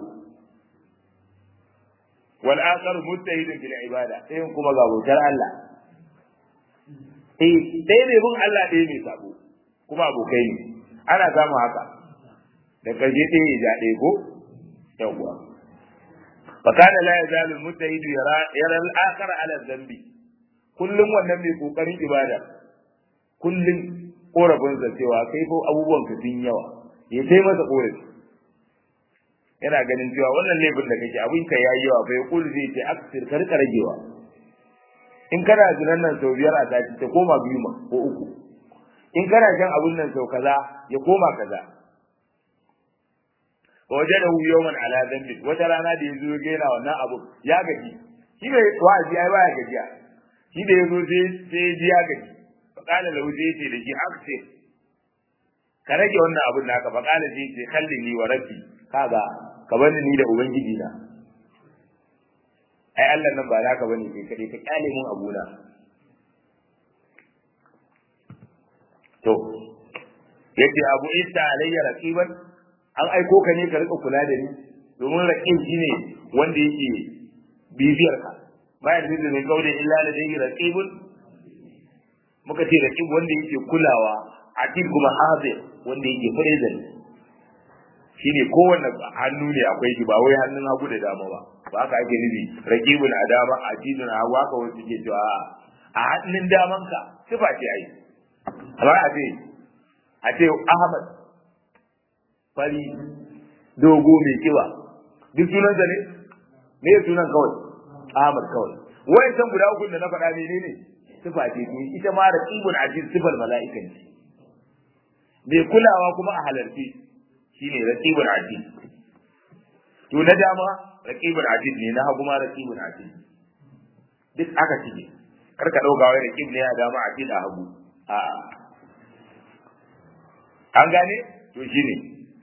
wal akhar mustahidun fil ibada sai kuma ga bautar Allah eh ɗaya mai bin Allah ɗaya mai sabo kuma abokai ne ana samu haka da karshe ɗaya ya ja ɗaya ko yawwa fakana la yazalu al-mustahid yara yara al-akhar ala dhanbi kullum wannan mai kokarin ibada kullum korafin sa cewa kai ko abubuwan ka sun yawa ya kai masa korafi yana ganin cewa wannan laifin da kake abin ka yayi yawa bai kul zai ce aksir kar ka ragewa in kana zinan nan sau biyar a sati ta koma biyu ma ko uku in kana jan abun nan sau kaza ya koma kaza wajadahu yawman ala dhanbi wata rana da yazo ga yana wannan abu ya gaji shi bai wa'azi ai baya gajiya shi da yazo sai sai ji ya gaji fa kana lahu sai ce da shi akse ka rage wannan abun naka fa kana sai ce kallini wa rabbi kaga ka bani ni da ubangiji na ai Allah nan ba naka bane kai kadai ka kyale mun abuna to yace abu isa alayya raqiban an aiko ka ne ka rika kula da ni domin raqib shine wanda yake bibiyar ka bayan da ne kaulin illa la dai raqibun muka ce raqib wanda yake kulawa akid kuma hazir wanda yake present shine kowanne hannu ne akwai shi ba wai hannun hagu da dama ba ba haka ake nufi raqibun a dama akidun a hagu haka wasu ke cewa a hannun daman ka sifa ce ai amma a ce a ce Ahmad fari dogo mai kiba duk sunansa ne me sunan kawai Ahmad kawai wai san guda uku da na faɗa menene sifa ce to ita ma raqibun ajin sifar mala'ikan ce mai kulawa kuma a halarci shine raqibun ajin to na dama raqibun ajin ne na hagu ma raqibun ajin duk aka cike karka dauka wai raqib ne a dama ajin a hagu a'a an gane to shine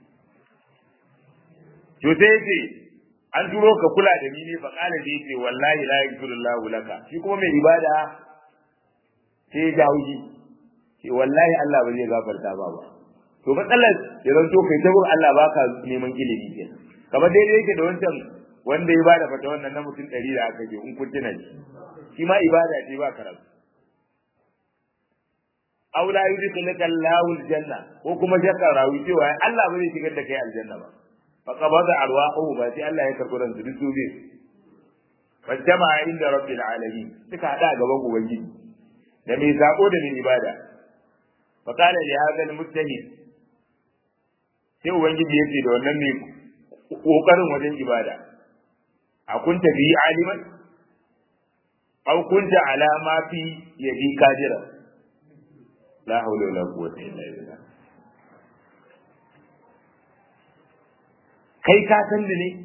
to sai yace an turo ka kula da ni ne fa kana da yace wallahi la yaghfirullahu laka shi kuma mai ibada sai ya dawo shi ce wallahi Allah ba zai gafarta ba ba to matsalar ya zanto kai ta Allah baka neman ilimi ke kamar daidai yake da wancan wanda ya bada fata wannan na mutum ɗari da aka je in kun tuna shi shi ma ibada ce ba karatu aw la yudkhilaka Allahu aljanna ko kuma shakka rawi cewa Allah ba zai shigar da kai aljanna ba fa qabada arwahu ba sai Allah ya karɓi ran su duk bi fajtama inda rabbil alamin suka hada gaban ubangiji da mai sako da mai ibada fa qala li hadha almujtahid sai ubangiji yake da wannan mai kokarin wajen ibada a kunta bi aliman aw kunta ala ma fi yadi kadira la haula wala quwwata illa billah kai ka san da ne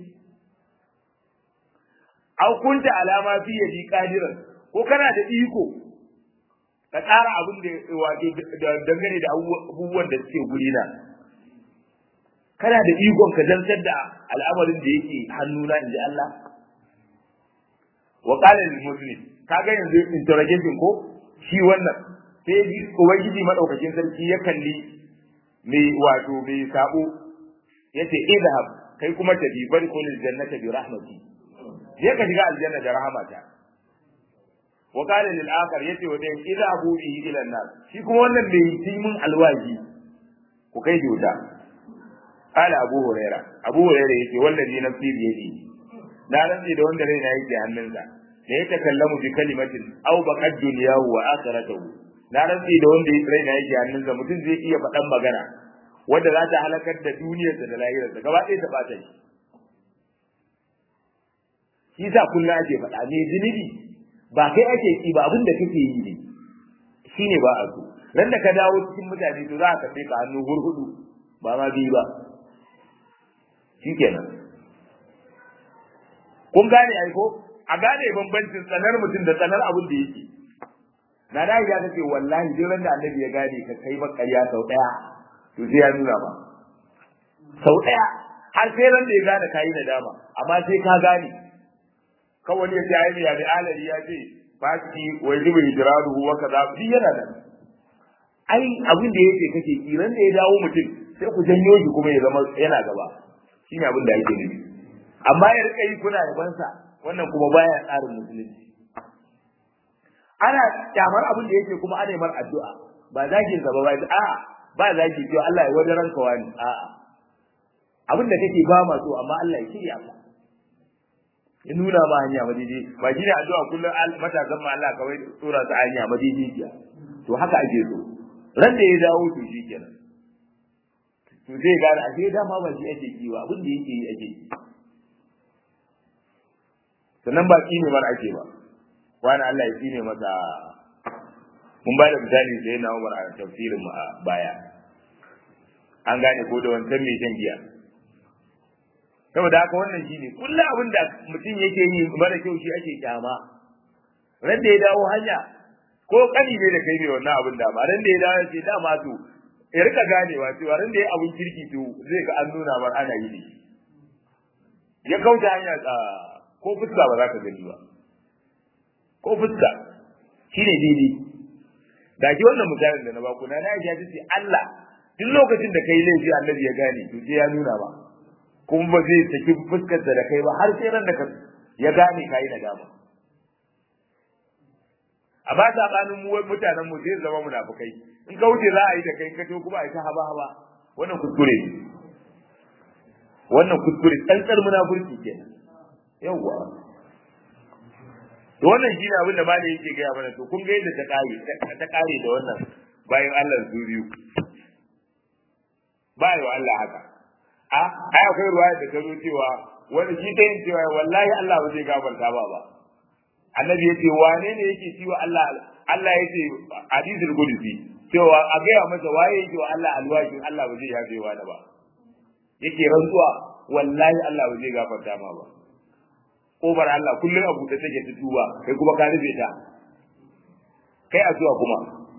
aw kunta alama fi yadi qadiran ko kana da iko ka tsara abin da wato dangane da abubuwan da suke guri na kana da ikon ka zantar da al'amarin da yake hannuna inji Allah wa qala lil muslim kaga yanzu interrogation ko shi wannan sai ji ubangiji madaukakin sarki ya kalli mai wato mai sabo yace idhab kai kuma tafi bari kulil jannata bi rahmati je ka shiga aljanna da rahmata wa qala lil akhar yace wa dai idhabu bihi ila an-nar shi kuma wannan mai yi mun alwaji ku kai shi wuta qala abu huraira abu huraira yace wallazi nafsi bi yadi na rantsi da wanda raina yake hannunsa da ya takallamu bi kalimatin aw baqad dunyahu wa akhiratuhu na rantsi da wanda raina yake hannunsa mutum zai iya faɗan magana wanda za ta halakar da duniyarsa da lahirarsa gaba ɗaya ta ɓata shi shi sa kullum ake faɗa me zunubi ba kai ake ki ba abin da kake yi ne shine ba a so ran da ka dawo cikin mutane to za ka kai ka hannu hurhudu ba ma biyu ba shikenan kun gane ai ko a gane bambancin tsanar mutum da tsanar abin da yake na da ya ce wallahi duk ran da annabi ya gane ka kai bakariya sau daya to sai ya nuna ba sau daya har sai ran da ya gane kayi nadama amma sai ka gane kawai ya ce ai ya da alali ya ce faki wai zuba hijraduhu wa kaza duk yana da ai abin da yake kake kiran da ya dawo mutum sai ku janyo shi kuma ya zama yana gaba shine abin da yake nufi amma ya rika yi kuna yabansa wannan kuma baya tsarin musulunci ana kyamar abin da yake kuma ana yi mar addu'a ba zagin gaba ba a'a ba zagi cewa Allah ya wajen ranka wani a'a abin da kake ba ma so amma Allah ya shirya ka ya nuna ma hanya madidi ba shi ne addu'a kullum matasan ma Allah kawai tsora ta hanya madidi jiya to haka ake so ran da ya dawo to shi kenan to zai gane a sai dama ba shi ake kiwa abin da yake yi ake yi sannan ba ne mar ake ba wani Allah ya tsine masa mun ba da misali sai na Umar a tafsirin mu a baya an gane ko da wancan mai shan giya saboda haka wannan shine kullum abin da mutum yake yi mara kyau shi ake kyama ran da ya dawo hanya ko kani ne da kai ne wannan abin da ma ran da ya dawo ya ce dama to ya rika ganewa cewa ran da ya abin kirki to zai ga an nuna mar ana yi ya kauta hanya ko fuska ba za ka gani ba ko fuska shine daidai da ki wannan misalin da na baku na Aisha ta ce Allah duk lokacin da kai laifi annabi ya gane to sai ya nuna ba kuma ba zai saki fuskar da kai ba har sai ran da ka ya gane kai na dama a ba ta kanin mu mutanen mu zai zama munafukai in ka wuce za a yi da kai ka to kuma a yi ta haba haba wannan kuskure ne wannan kuskure tsantsar munafurci kenan yawwa to wannan shine abin da malai yake gaya mana to kun ga yadda ta kare ta kare da wannan bayan Allah su biyu ba wa Allah haka a ai akwai ruwaya da ta zo cewa wani shi ta yin cewa wallahi Allah ba zai gafarta ba ba annabi yace wane ne yake ciwo Allah Allah yace hadithul qudsi cewa a gaya masa waye yake wa Allah alwashin Allah ba zai yafe wa da ba yake rantsuwa wallahi Allah ba zai gafarta ma ba kofar Allah kullum abu da take ta tuba kai kuma ka rufe ta kai addu'a kuma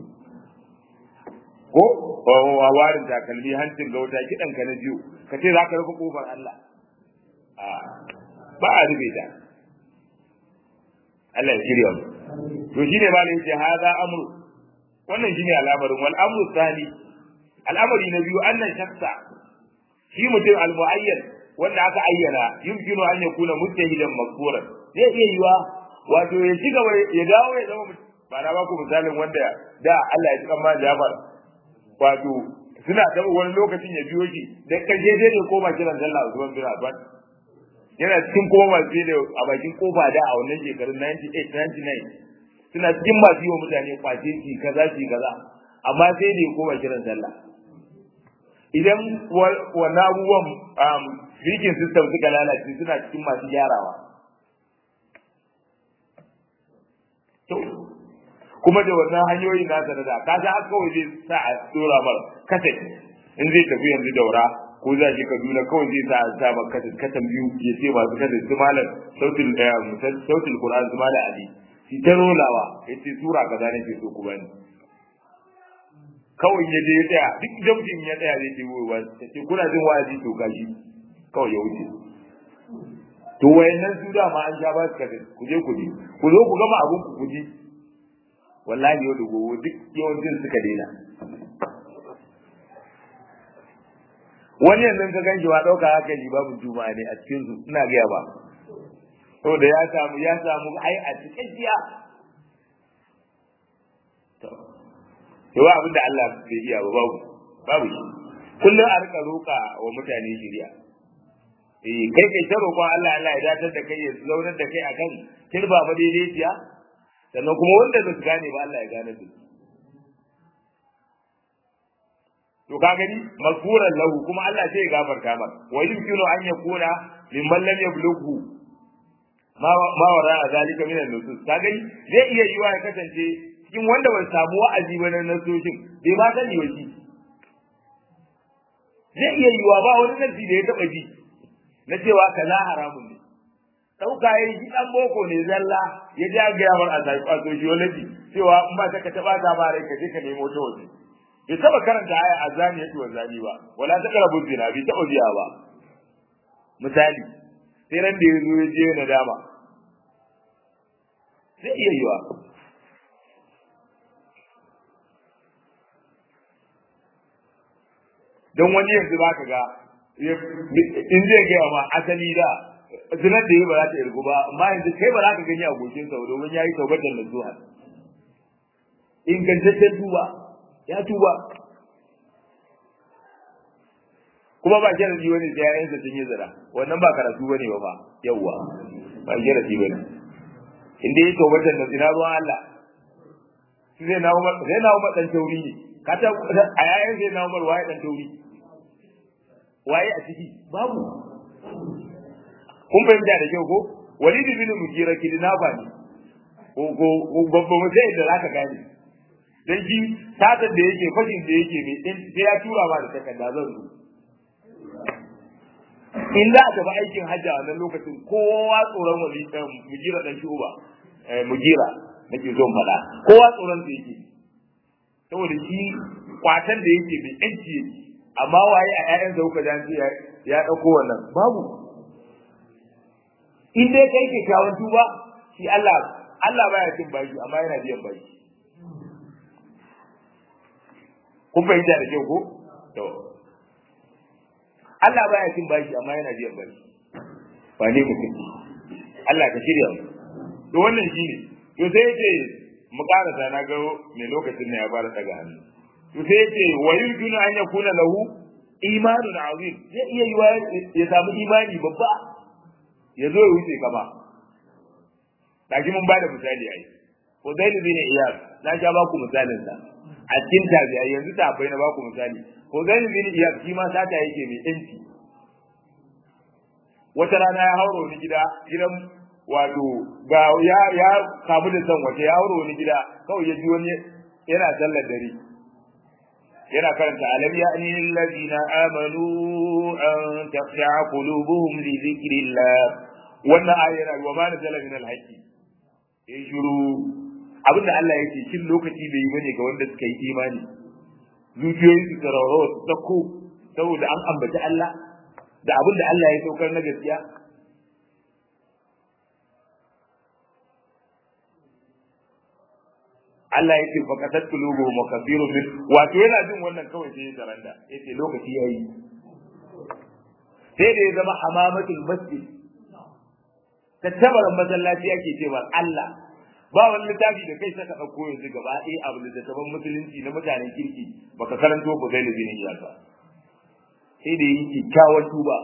ko wa warin takalmi hancin gauta kidan ka na biyu ka ce zaka rufe kofar Allah a ba a rufe ta Allah ya shirya mu to shine ba ne ce hada amru wannan shine al'amarin wal amru thani al'amari na biyu annan shakka shi mutum al-mu'ayyan wanda aka ayyana yumkinu an yakuna mujtahidan makfuran zai iya yiwa wato ya ci gaba ya dawo ya zama ba na baku misalin wanda da Allah ya tsaka ma Jafar wato suna da wani lokacin ya biyo shi da karshe sai ne koma kiran sallah Usman bin Affan yana cikin kuma masu da a bakin kofa da a wannan shekarun 98 99 suna cikin masu yi wa mutane kwace shi kaza shi kaza amma sai da ya koma kiran sallah idan wannan abubuwan speaking system suka lalace suna cikin masu gyarawa to kuma da wannan hanyoyin nasa da da kaga har kawai zai sa a dora mar kasa in zai tafi yanzu daura ko za shi kaduna kawai zai sa a sa mar kasa katan biyu ya ce masu kasa su malam sautin sautin qur'an su malam ali shi ta rolawa ya ce sura kaza nake so ku bani kawai ya je ya tsaya duk jamjin ya tsaya zai ce wa ta ce kuna jin wa'azi to gashi kawai ya wuce to wayannan su dama an sha ba su kada ku je ku je ku zo ku gama abun ku ku ji wallahi yau da gobe duk yawancin suka daina wani yanzu ka ganshi ba ɗauka haka ji babu juma'a ne a cikin su ina gaya ba saboda ya samu ya samu ai a cikin jiya to yawa abin da Allah bai iya ba babu babu shi kullum a rika roƙa wa mutane shiriya eh kai kai ta roƙon Allah Allah ya datar da kai ya zaunar da kai akan kirba ba daidaiciya sannan kuma wanda ba su gane ba Allah ya gane su to ka gani mazkuran lahu kuma Allah sai ya gafarta maka wa yumkinu an yakuna mimman lam yablughu ma ma wara zalika min an-nusus ka gani zai iya yiwa ya kasance cikin wanda bai samu wa'azi ba na nasoshin bai ma sani wa shi zai iya yiwa ba wani nasi da ya taba ji na cewa kaza haramun ne dauka yayi shi dan boko ne zalla ya ji ga yamar a sociology cewa in ba ta ka taba ta ba rai ka je ka nemo ta waje bai taba karanta aya azani yake wa zani ba wala ta karabu zina bai taba biya ba misali sai ran da yazo ya je na dama zai iya yiwa don wani yanzu za ka ga in zai gaya ma asali da zinar da yi ba za ta irgu ba amma yanzu kai ba za ka gani a goshin sa domin ya yi taubatar da zuwa ingantaccen tuba ya tuba kuma ba sharadi wani sai yayansa sun yi zira wannan ba karatu bane ba fa yawwa ba sharadi bane inda yi taubatar da zina ruwan Allah sai na umar sai na umar dan tauri ne ka ta a yayin sai na umar waye dan tauri waye a ciki babu kun fahimta da kyau ko walid bin mujira kidnapa ne ko ko babban mutai da zaka gane dan shi satar da yake fashin da yake mai din sai ya tura ma da takarda zan zo in za a tafi aikin hajji a wannan lokacin kowa tsoron wali mujira dan shi uba mujira nake zo faɗa kowa tsoron da yake saboda shi kwatan da yake mai yanci yake amma waye a ƴaƴan da kuka jan ya ya dauko wannan babu in dai kai kyakkyawan tuba shi Allah Allah baya cin bashi amma yana biyan bashi kun fahimta da kyau ko to Allah baya cin bashi amma yana biyan bashi ba ne mutum Allah ka shirya mu to wannan shine to sai yace mu karasa na ga me lokacin ne ya fara daga hannu to sai yace wa yurjunu an yakuna lahu imanun azim zai iya yiwa ya samu imani babba ya zo ya wuce kama kaji mun bada misali ai Hudayl bin Iyad na ja ba ku misalin sa a cikin tabi'ai yanzu ta bai na ba ku misali Hudayl bin Iyad shi ma sata yake mai yanci wata rana ya hauro wani gida gidan wato ga ya ya kamu da san wace ya hauro wani gida kawai ya ji wani yana sallar dare yana karanta alam ya'ni allazina amanu an taqsha'a qulubuhum li dhikrillah wannan ayar wa ma nazala min al-haqqi ya shiru abinda Allah yake kin lokaci bai yi bane ga wanda suka yi imani zuciyoyin su tsararo su sako saboda an ambaci Allah da abinda Allah ya saukar na gaskiya Allah yake fa kasat qulubuhum wa kathirun min wato yana jin wannan kawai sai ya taranda yace lokaci yayi sai da ya zama hamamatul masjid tattabaran masallaci ake cewa Allah ba wani littafi da kai saka ɗauko yanzu gaba ɗaya abu da tattaban musulunci na mutanen kirki baka karanto ku zai da zinin iyaka sai da yi kyakkyawar tuba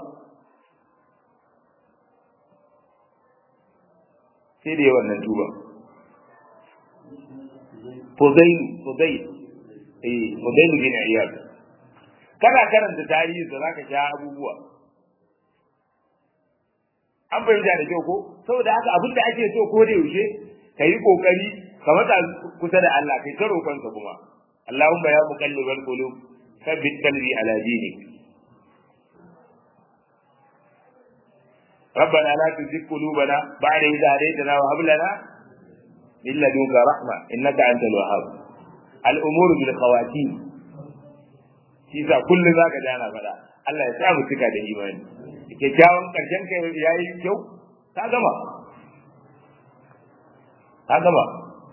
sai da yi wannan tuba Fudailu, Fudailu, eh, Fudailu bin Iyad. Kana karanta tarihi da zaka sha abubuwa. An fahimta da kyau ko? Saboda haka abin da ake so ko da yaushe ka yi kokari ka matsa kusa da Allah kai ta roƙonsa kuma. Allahumma ya muqallibal qulub thabbit qalbi ala dinik. ربنا لا تزغ قلوبنا بعد إذ هديتنا وهب لنا من لدنك رحمة إنك أنت الوهاب الأمور بالخواتيم Kisa kullum za ka ji ana faɗa Allah ya sa mu cika da imani kyakkyawan ƙarshen ka ya yi kyau ka gama ka gama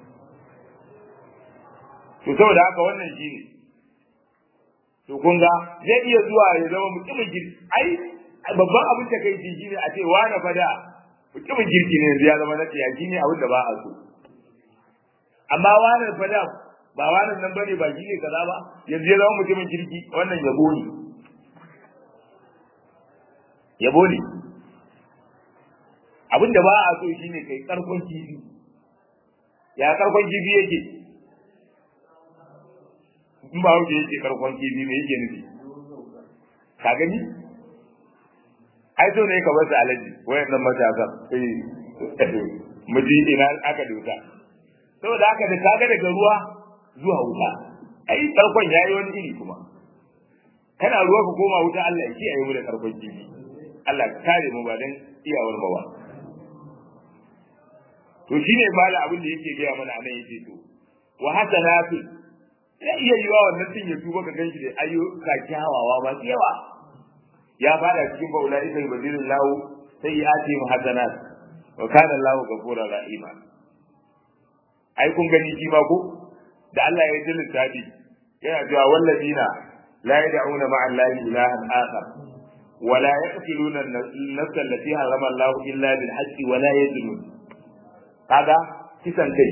to saboda haka wannan shi ne to kun ga zai iya zuwa ya zama mutumin girki ai babban abin da kai shi ne a ce wani fada mutumin girki ne yanzu ya zama na tsiyaki ne abin da ba a so amma wani fada ba wani nan bane ba shi ne kaza ba yanzu ya zama mutumin kirki wannan yabo ne yabo ne abin da ba a so shine kai karkon kifi ya karkon kifi yake in ba wuce yake karkon kifi me yake nufi ka gani ai so ne ka bar su alaji wayannan matasan eh mu ji ina aka dosa saboda haka da kaga daga ruwa zuwa wuta ai karkon yayi wani iri kuma kana ruwa ka koma wuta Allah ya kiyaye mu da karkon kifi Allah ka kare mu ba dan iyawar mu ba to shine mala abin da yake gaya mana anan yace to wa hasanatu ya iya yiwa wannan din ya tuba ka ganshi da ayyuka kyawawa ba yawa ya fada cikin baula ita badirin lahu sai ya ce mu hasanat wa kana lahu ghafurur rahima ai kun gani shi ma ko da Allah ya ji lissafi yana cewa wallazina la yad'una ma'a allahi ilahan akhar wa la yaqtuluna an-nafsa allati harama Allah illa bil haqqi wa la yazlun kaga kisan kai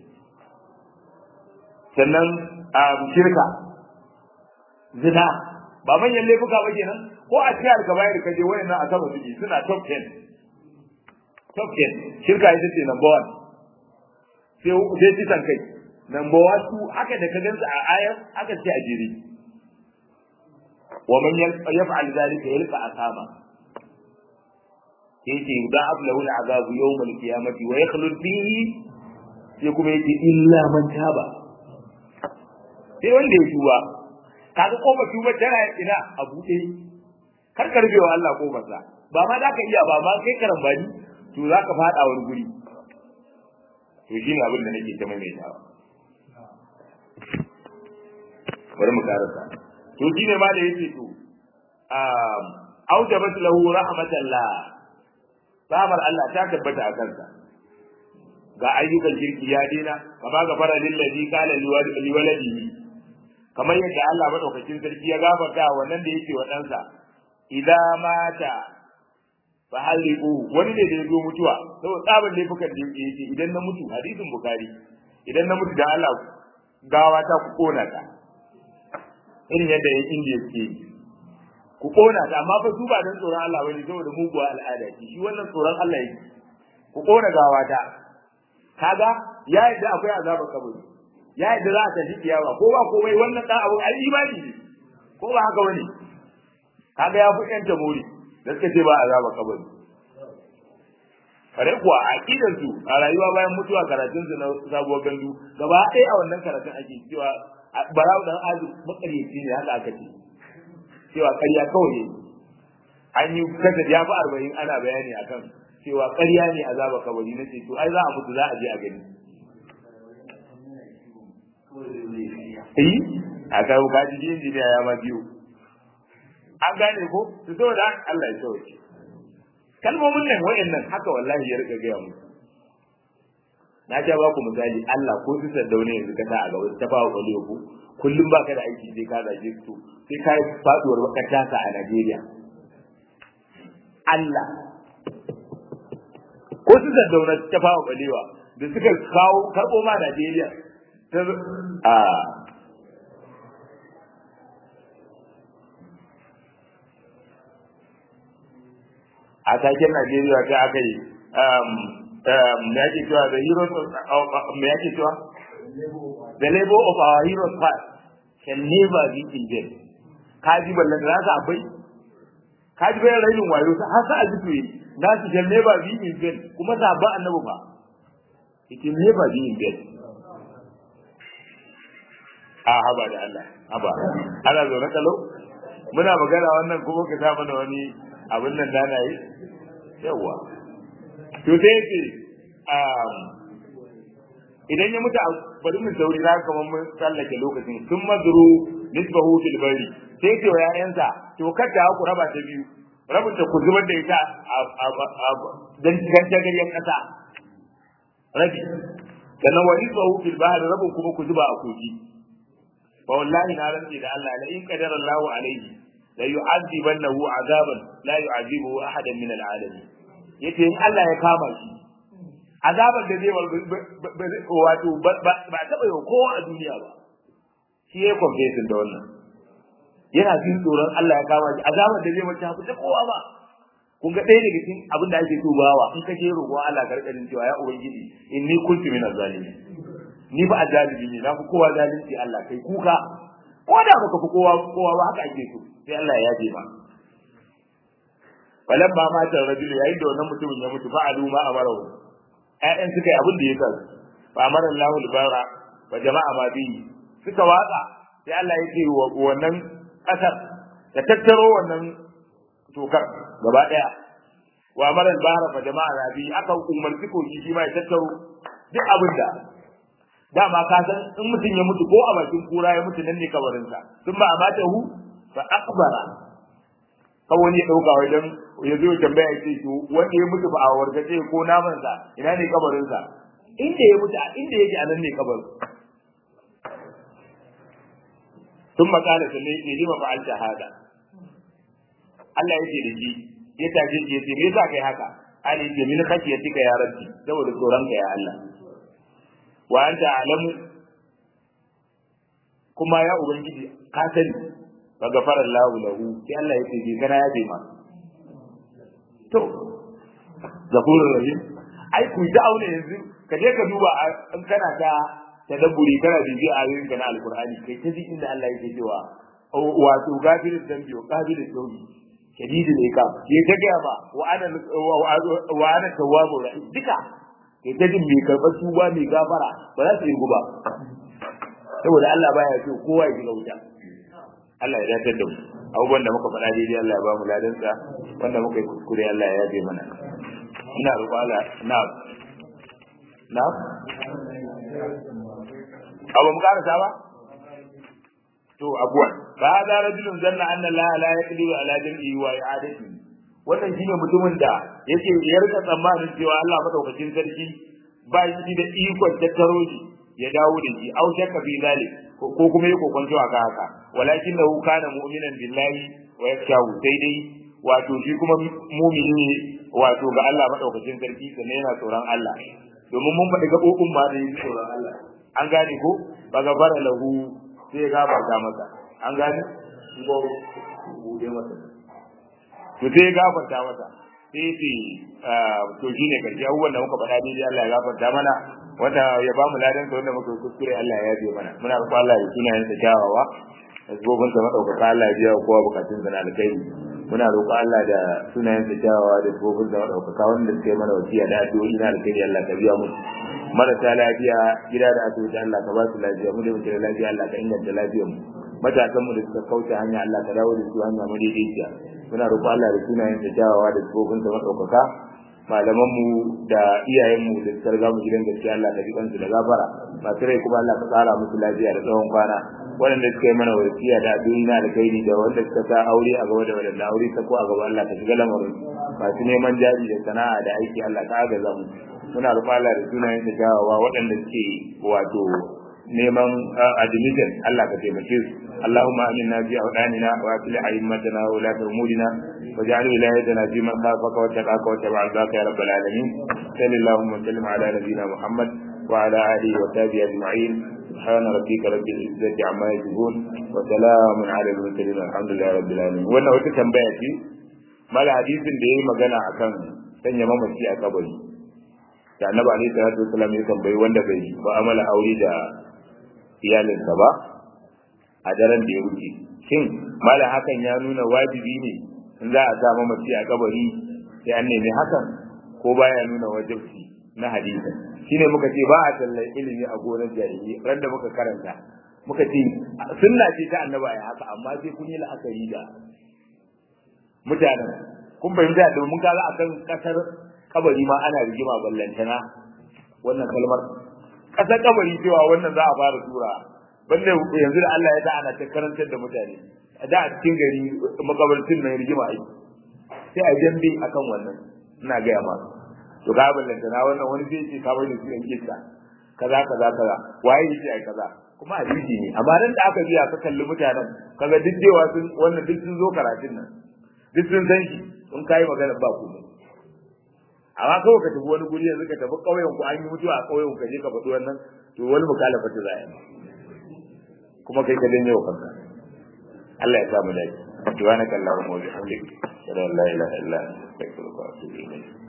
sannan a shirka zina ba manyan laifuka ba kenan ko a cikin alkabayar ka je wayannan a sama suke suna top 10 top 10 shirka ita ce number 1 sai sai kisan kai number 1 su aka da ka gansu a ayar aka ce a jere wa man yaf'al dhalika yalqa asama yake da ablahu al'azab yawm al-qiyamati wa yakhlud fihi sai kuma yake illa man taba sai wanda ya tuba kaga kofar tuba tana ina a buɗe kar ka rubewa Allah kofar sa ba ma zaka iya ba ma kai karambani to zaka fada wani guri to shine abin da nake ta maimaitawa bari mu karasa to shine ma da yake to um aujabat lahu rahmatallah samar Allah ta tabbata a kansa ga ayyukan kirki ya dena kama gafara lillazi qala liwaladihi kamar yadda Allah madaukakin sarki ya gafarta wannan da yake wa ɗansa idan mata fa haliku wani ne da ya zo mutuwa saboda tsabar laifukan da yake yake idan na mutu hadisin bukari idan na mutu da Allah gawa ta ku kona ta irin yadda ya indiya ke ku kona ta amma fa su ba dan tsoron Allah bane saboda muguwa al'ada ce shi wannan tsoron Allah yake ku kona gawa ta kaga ya yadda akwai azabar kabari ya yadda za a tafi kiyawa ko ba komai wannan dan abu ai imani ne ko ba haka bane kaga ya fi yanta mori da suka ce ba azaba kabari kare kuwa a aqidar su a rayuwa bayan mutuwa karatun su na sabuwar gandu gaba ɗaya a wannan karatun ake cewa barawu dan azu makaryaci ne haka aka ce cewa ƙarya kawai ne an yi kasa ya fi arba'in ana bayani akan cewa ƙarya ne azaba kabari na ce to ai za a mutu za a je a gani eh a kawo kaji injiniya ya ma biyu an gane ko su so da Allah ya sauke kalmomin nan wayannan haka wallahi ya rika gaya mu na ja ba ku misali Allah ko su saddaune yanzu ka sa a gaba ta fawo kwale ku kullum baka da aiki sai ka zage su sai ka yi faduwar makarta a Najeriya Allah ko su saddaune ta fawo kwalewa da suka kawo karbo ma Najeriya ta a a taken Najeriya ta aka yi me yake cewa the heroes of me yake cewa the labor of our heroes past can never be in vain kaji ballan da za abai kaji bayan rainin wayo har sa aji tuyi na su can never be in vain kuma sa ba annabi ba it can never be in vain a haba da Allah haba ana zo na kalau muna magana wannan kuma ka sa mana wani abin nan da na yi yawa to sai ce idan ya mutu bari mu sauri za ka kamar mun tsallake lokacin sun mazuru nisbahu fil bari sai ce wa ƴaƴansa to kada ku raba ta biyu rabin ta ku zubar da ita a dan gantagaryen ƙasa rabi sannan wa nisbahu fil bahri rabin kuma ku zuba a kogi fa wallahi na rantsi da Allah la in qadara Allahu alaihi la yu'adhibannahu azaban la yu'adhibuhu ahadan min al'alamin yace in Allah ya kama shi azaban da zai wato ba taba yau kowa a duniya ba shi ya confession da wannan yana jin tsoron Allah ya kama shi azaban da zai mace haku ta kowa ba kun ga ɗaya daga cikin abin da ake tubawa in ka je roƙo Allah karkarin cewa ya ubangiji inni kuntu min zalimin ni ba azalimi ne na fi kowa zalunci Allah kai kuka ko da baka fi kowa kowa ba haka ake so sai Allah ya yaje ma falan ba mata rajulu yayin da wannan mutumin ya mutu fa'alu ma amara ƴaƴan suka yi abin da ya sa fa amara Allahu al-bara wa jama'a ma bi suka watsa sai Allah ya ce wa wannan kasar ta tattaro wannan tokar gaba daya wa amara al-bara fa jama'a rabi aka umarci ko shi ma ya tattaro duk abin da dama ka san in mutum ya mutu ko a bakin kura ya mutu nan ne kabarinsa sun ba a mata hu fa akbara ka wani ya dauka wajen ya zo tambaya ya ce to wanda ya mutu ba a wargaje ko naman sa ina ne kabarinsa inda ya mutu inda yake a nan ne kabarin sun makala ta ne ne lima fa'alta hada Allah ya ce da shi ya tafi ya ce me yasa kai haka Ali ya ce min khashiyatika ya rabbi saboda tsoron ka ya Allah wa anta alamu kuma ya ubangiji ka sani fa gafara Allahu lahu sai Allah ya ce bi kana ya bi ma to zakurur rahim ai ku da aure yanzu ka je ka duba in kana ta tadabburi kana bibi ayoyin kana alqur'ani kai ta ji inda Allah yake cewa wato gafirul dambi wa qabilul tawbi shadidul iqab ya ta ga ba wa ana wa ana tawwabur rahim duka kai ta jin mai karɓar tuba mai gafara ba za su yi guba saboda Allah baya so kowa ya shiga wuta Allah ya dace da mu abubuwan da muka faɗa daidai Allah ya ba mu ladansa wanda muka yi kuskure Allah ya yabe mana ina roƙo Allah na na abu mu karasa ba to abuwan fa hada rajulun zanna anna Allah la yaqdiru ala jam'i wa i'adati wannan shine mutumin da yake ya rika tsammanin cewa Allah madaukakin sarki ba shi da ikon tattaro shi ya dawo da shi au shakka fi zalik ko kuma ya kokonto a haka walakin lahu kana mu'minan billahi wa yakshahu sai dai wato shi kuma mu'mini ne wato ga Allah madaukakin sarki sannan yana tsoron Allah domin mun faɗi gaɓoɓin ma da yi tsoron Allah an gane ko ba ga fara lahu sai ya gafarta masa an gane ko bude masa to sai ya gafarta masa sai ce to shine karshe abubuwan da muka faɗa daidai Allah ya gafarta mana wanda ya ba mu ladan sa wanda muka kuskure Allah ya yabe mana muna roƙon Allah ya sunayen sa kyawawa da sabobin sa madaukaka Allah ya biya kowa bukatun sa na alkhairi muna roƙon Allah da sunayen sa kyawawa da sabobin sa madaukaka wanda suke mana wasiya da addu'o'i na alkhairi Allah ka biya mu marasa lafiya gida da asibiti Allah ka ba su lafiya mu da muke da lafiya Allah ka inganta lafiyar mu matasan mu da suka kauce hanya Allah ka dawo da su hanya madaidaiciya muna roƙon Allah da sunayen sa kyawawa da sabobin sa madaukaka malamanmu da iyayenmu da suka riga mu gidan gaskiya Allah ka ji kansu da gafara masu rai kuma Allah ka tsara musu lafiya da tsawon kwana waɗanda suka yi mana wasiya da addu'o'i na alkhairi da wanda suka sa aure a gaba da wadanda aure ta ko a gaba Allah ka shiga lamarin masu neman jari da sana'a da aiki Allah ka agaza mu muna roƙon Allah da sunayen da jawawa waɗanda suke wato neman admission Allah ka taimake su اللهم آمنا في أوطاننا وأصلح أئمتنا وولاة أمورنا واجعل ولايتنا في من خافك واتقاك واتبع رضاك يا رب العالمين صل اللهم وسلم على نبينا محمد وعلى آله وصحبه أجمعين سبحان ربك رب العزة عما يصفون وسلام على المرسلين الحمد لله رب العالمين wannan wata tambaya ce mala hadisin da yayi magana akan sanya mamaci a kabari da annabi alaihi salatu wasallam ya tambayi wanda bai mu'amala aure da iyalinsa ba a daren da ya wuce shin mala hakan ya nuna wajibi ne in za a sa mamaci a kabari sai an nemi hakan ko baya nuna wajibci na hadisi shine muka ce ba a tallar ilimi a gonar jahili ran da muka karanta muka ce sunna ce ta annaba ya haka amma sai kun yi la'akari da mutanen kun fahimta domin kaga akan kasar kabari ma ana rigima ballantana wannan kalmar kasar kabari cewa wannan za a fara tura banda yanzu da Allah ya da ana ta karantar da mutane da a cikin gari makabartin nan rigima ai sai a jambe akan wannan ina ga ma to ga ballanta na wannan wani zai ce ka bari su yan kissa kaza kaza kaza waye yake ai kaza kuma hadisi ne amma dan da aka biya ka kalli mutanen kaga duk dewa sun wannan duk sun zo karatun nan duk sun san shi in kai magana ba ku amma kawai ka tafi wani guri yanzu ka tafi ƙauyen ku an yi mutuwa a ƙauyen ka je ka faɗi wannan to wani mukalafa ta zai kuma kai ka danne wa kanka Allah ya sa mu dace subhanaka allahumma wa bihamdika la ilaha illa anta astaghfiruka wa atubu ilayk